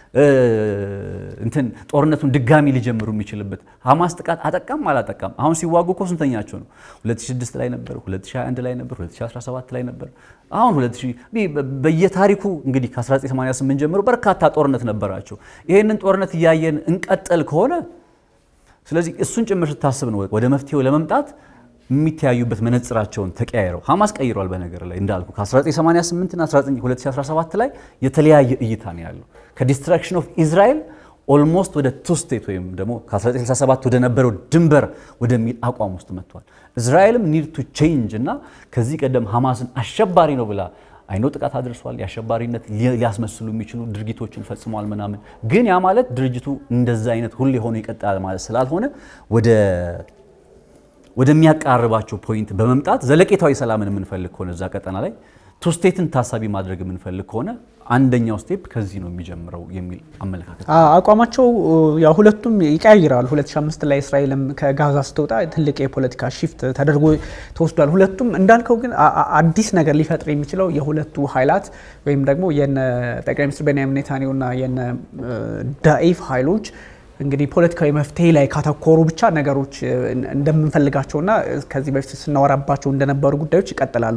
እንትን ጦርነቱን ድጋሚ ሊጀምሩ የሚችልበት ሐማስ ጥቃት አጠቃም አላጠቃም አሁን ሲዋጉ እኮ ስንተኛቸው ነው 2006 ላይ ነበር 2021 ላይ ነበር 2017 ላይ ነበር አሁን 2000 በየታሪኩ እንግዲህ ከ1988 ጀምሮ በርካታ ጦርነት ነበራቸው ይህንን ጦርነት እያየን እንቀጠል ከሆነ ስለዚህ እሱን ጭምር ስታስብ ነው ወደ መፍትሄው ለመምጣት የሚተያዩበት መነጽራቸውን ተቀያይረው ሐማስ ቀይሯል። በነገር ላይ እንዳልኩ ከ1988 እና 2017 ላይ የተለያየ እይታ ነው ያለው። ከዲስትራክሽን ኦፍ ኢዝራኤል ኦልሞስት ወደ ቱ ስቴት ወይም ደግሞ ከ1967 ወደ ነበረው ድንበር ወደሚል አቋም ውስጥ መጥቷል። እስራኤልም ኒድ ቱ ቼንጅ እና ከዚህ ቀደም ሐማስን አሸባሪ ነው ብላ አይኖ ጥቃት አድርሷል። የአሸባሪነት ሊያስመስሉ የሚችሉ ድርጊቶችን ፈጽሟል ምናምን። ግን ያ ማለት ድርጅቱ እንደዛ አይነት ሁሌ ሆኖ ይቀጥላል ማለት ስላልሆነ ወደ ወደሚያቃርባቸው ፖይንት በመምጣት ዘለቄታዊ ሰላምን የምንፈልግ ከሆነ እዛ ቀጠና ላይ ቱስቴትን ታሳቢ ማድረግ የምንፈልግ ከሆነ አንደኛው ስቴፕ ከዚህ ነው የሚጀምረው የሚል አመለካከት አቋማቸው ያው ሁለቱም ይቀያይራሉ። 2005 ላይ እስራኤልም ከጋዛ ስትወጣ ትልቅ የፖለቲካ ሺፍት ተደርጎ ተወስዷል። ሁለቱም እንዳልከው ግን አዲስ ነገር ሊፈጥር የሚችለው የሁለቱ ኃይላት ወይም ደግሞ የነ ጠቅላይ ሚኒስትር ቤንያሚን ኔታንያሁና የነ ዳኢፍ ኃይሎች እንግዲህ ፖለቲካዊ መፍትሄ ላይ ካተኮሩ ብቻ ነገሮች እንደምንፈልጋቸውና ከዚህ በፊት ስናወራባቸው እንደነበሩ ጉዳዮች ይቀጥላሉ።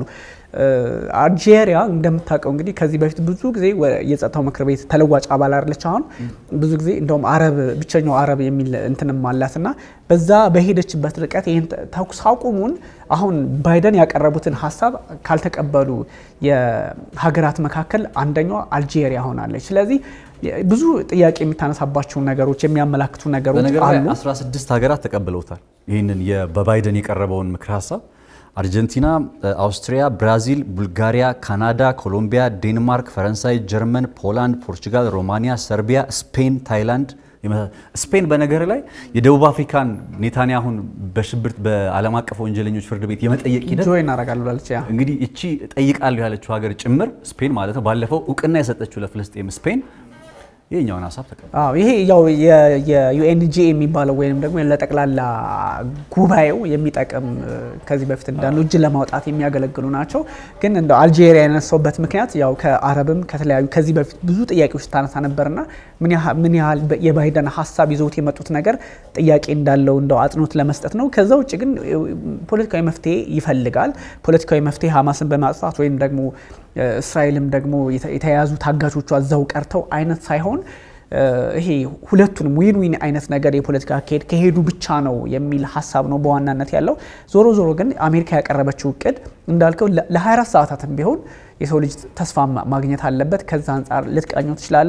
አልጄሪያ እንደምታውቀው እንግዲህ ከዚህ በፊት ብዙ ጊዜ የጸጥታው ምክር ቤት ተለዋጭ አባል አለች። አሁን ብዙ ጊዜ እንደውም አረብ ብቸኛው አረብ የሚል እንትንም አላት እና በዛ በሄደችበት ርቀት ይህን ተኩስ አቁሙን አሁን ባይደን ያቀረቡትን ሀሳብ ካልተቀበሉ የሀገራት መካከል አንደኛዋ አልጄሪያ ሆናለች። ስለዚህ ብዙ ጥያቄ የሚታነሳባቸው ነገሮች የሚያመላክቱ ነገሮች አሉ። 16 ሀገራት ተቀብለውታል ይህንን በባይደን የቀረበውን ምክር ሀሳብ አርጀንቲና፣ አውስትሪያ፣ ብራዚል፣ ቡልጋሪያ፣ ካናዳ፣ ኮሎምቢያ፣ ዴንማርክ፣ ፈረንሳይ፣ ጀርመን፣ ፖላንድ፣ ፖርቹጋል፣ ሮማኒያ፣ ሰርቢያ፣ ስፔን፣ ታይላንድ ስፔን በነገር ላይ የደቡብ አፍሪካን ኔታንያሁን በሽብር በዓለም አቀፍ ወንጀለኞች ፍርድ ቤት የመጠየቅ ሂደት ጆይን አደርጋለሁ ብላለች። እንግዲህ እቺ ጠይቃለሁ ያለችው ሀገር ጭምር ስፔን ማለት ነው። ባለፈው እውቅና የሰጠችው ለፍልስጤም ስፔን ይህኛውን ሀሳብ ተቀበለ። ይሄ ያው የዩኤንጂ የሚባለው ወይም ደግሞ ለጠቅላላ ጉባኤው የሚጠቅም ከዚህ በፊት እንዳሉ እጅ ለማውጣት የሚያገለግሉ ናቸው። ግን እንደ አልጄሪያ ያነሳውበት ምክንያት ያው ከአረብም ከተለያዩ ከዚህ በፊት ብዙ ጥያቄዎች ታነሳ ነበርና ምን ያህል የባይደን ሀሳብ ይዘውት የመጡት ነገር ጥያቄ እንዳለው እንደው አጽንኦት ለመስጠት ነው። ከዛ ውጭ ግን ፖለቲካዊ መፍትሄ ይፈልጋል። ፖለቲካዊ መፍትሄ ሀማስን በማጥፋት ወይም ደግሞ እስራኤልም ደግሞ የተያያዙ ታጋቾቿ እዛው ቀርተው አይነት ሳይሆን ይሄ ሁለቱንም ዊን ዊን አይነት ነገር የፖለቲካ አካሄድ ከሄዱ ብቻ ነው የሚል ሀሳብ ነው በዋናነት ያለው። ዞሮ ዞሮ ግን አሜሪካ ያቀረበችው እቅድ እንዳልከው ለ24 ሰዓታትም ቢሆን የሰው ልጅ ተስፋ ማግኘት አለበት። ከዛ አንጻር ልትቃኘው ትችላለ።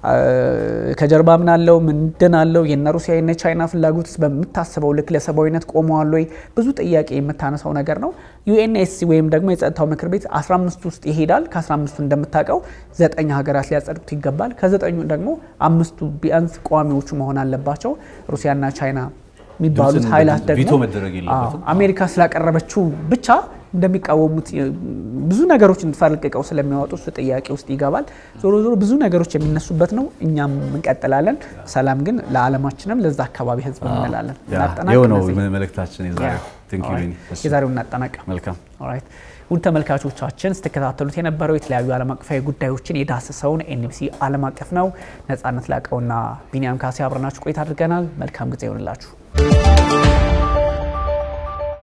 ከጀርባ ምን አለው ምንድን አለው? የነ ሩሲያ የነ ቻይና ፍላጎትስ በምታስበው ልክ ለሰብአዊነት ቆመዋል ወይ? ብዙ ጥያቄ የምታነሳው ነገር ነው። ዩኤንኤስሲ ወይም ደግሞ የጸጥታው ምክር ቤት 15 ውስጥ ይሄዳል። ከ15ቱ እንደምታውቀው ዘጠኝ ሀገራት ሊያጸድቁት ይገባል። ከዘጠኙ ደግሞ አምስቱ ቢያንስ ቋሚዎቹ መሆን አለባቸው። ሩሲያና ቻይና የሚባሉት ኃይላት ደግሞ አሜሪካ ስላቀረበችው ብቻ እንደሚቃወሙት ብዙ ነገሮች እንፈልቅቀው ስለሚያወጡ እሱ ጥያቄ ውስጥ ይገባል። ዞሮ ዞሮ ብዙ ነገሮች የሚነሱበት ነው። እኛም እንቀጥላለን። ሰላም ግን ለዓለማችንም ለዛ አቀባቢ ህዝብ እንላለን። ይኸው ነው መልእክታችን የዛሬውን እናጠናቅ። መልካም ውድ ተመልካቾቻችን ስትከታተሉት የነበረው የተለያዩ ዓለም አቀፋዊ ጉዳዮችን የዳሰሰውን ኤንቢሲ ዓለም አቀፍ ነው። ነጻነት ላቀውና ቢኒያም ካሴ አብረናችሁ ቆይታ አድርገናል። መልካም ጊዜ ይሆንላችሁ።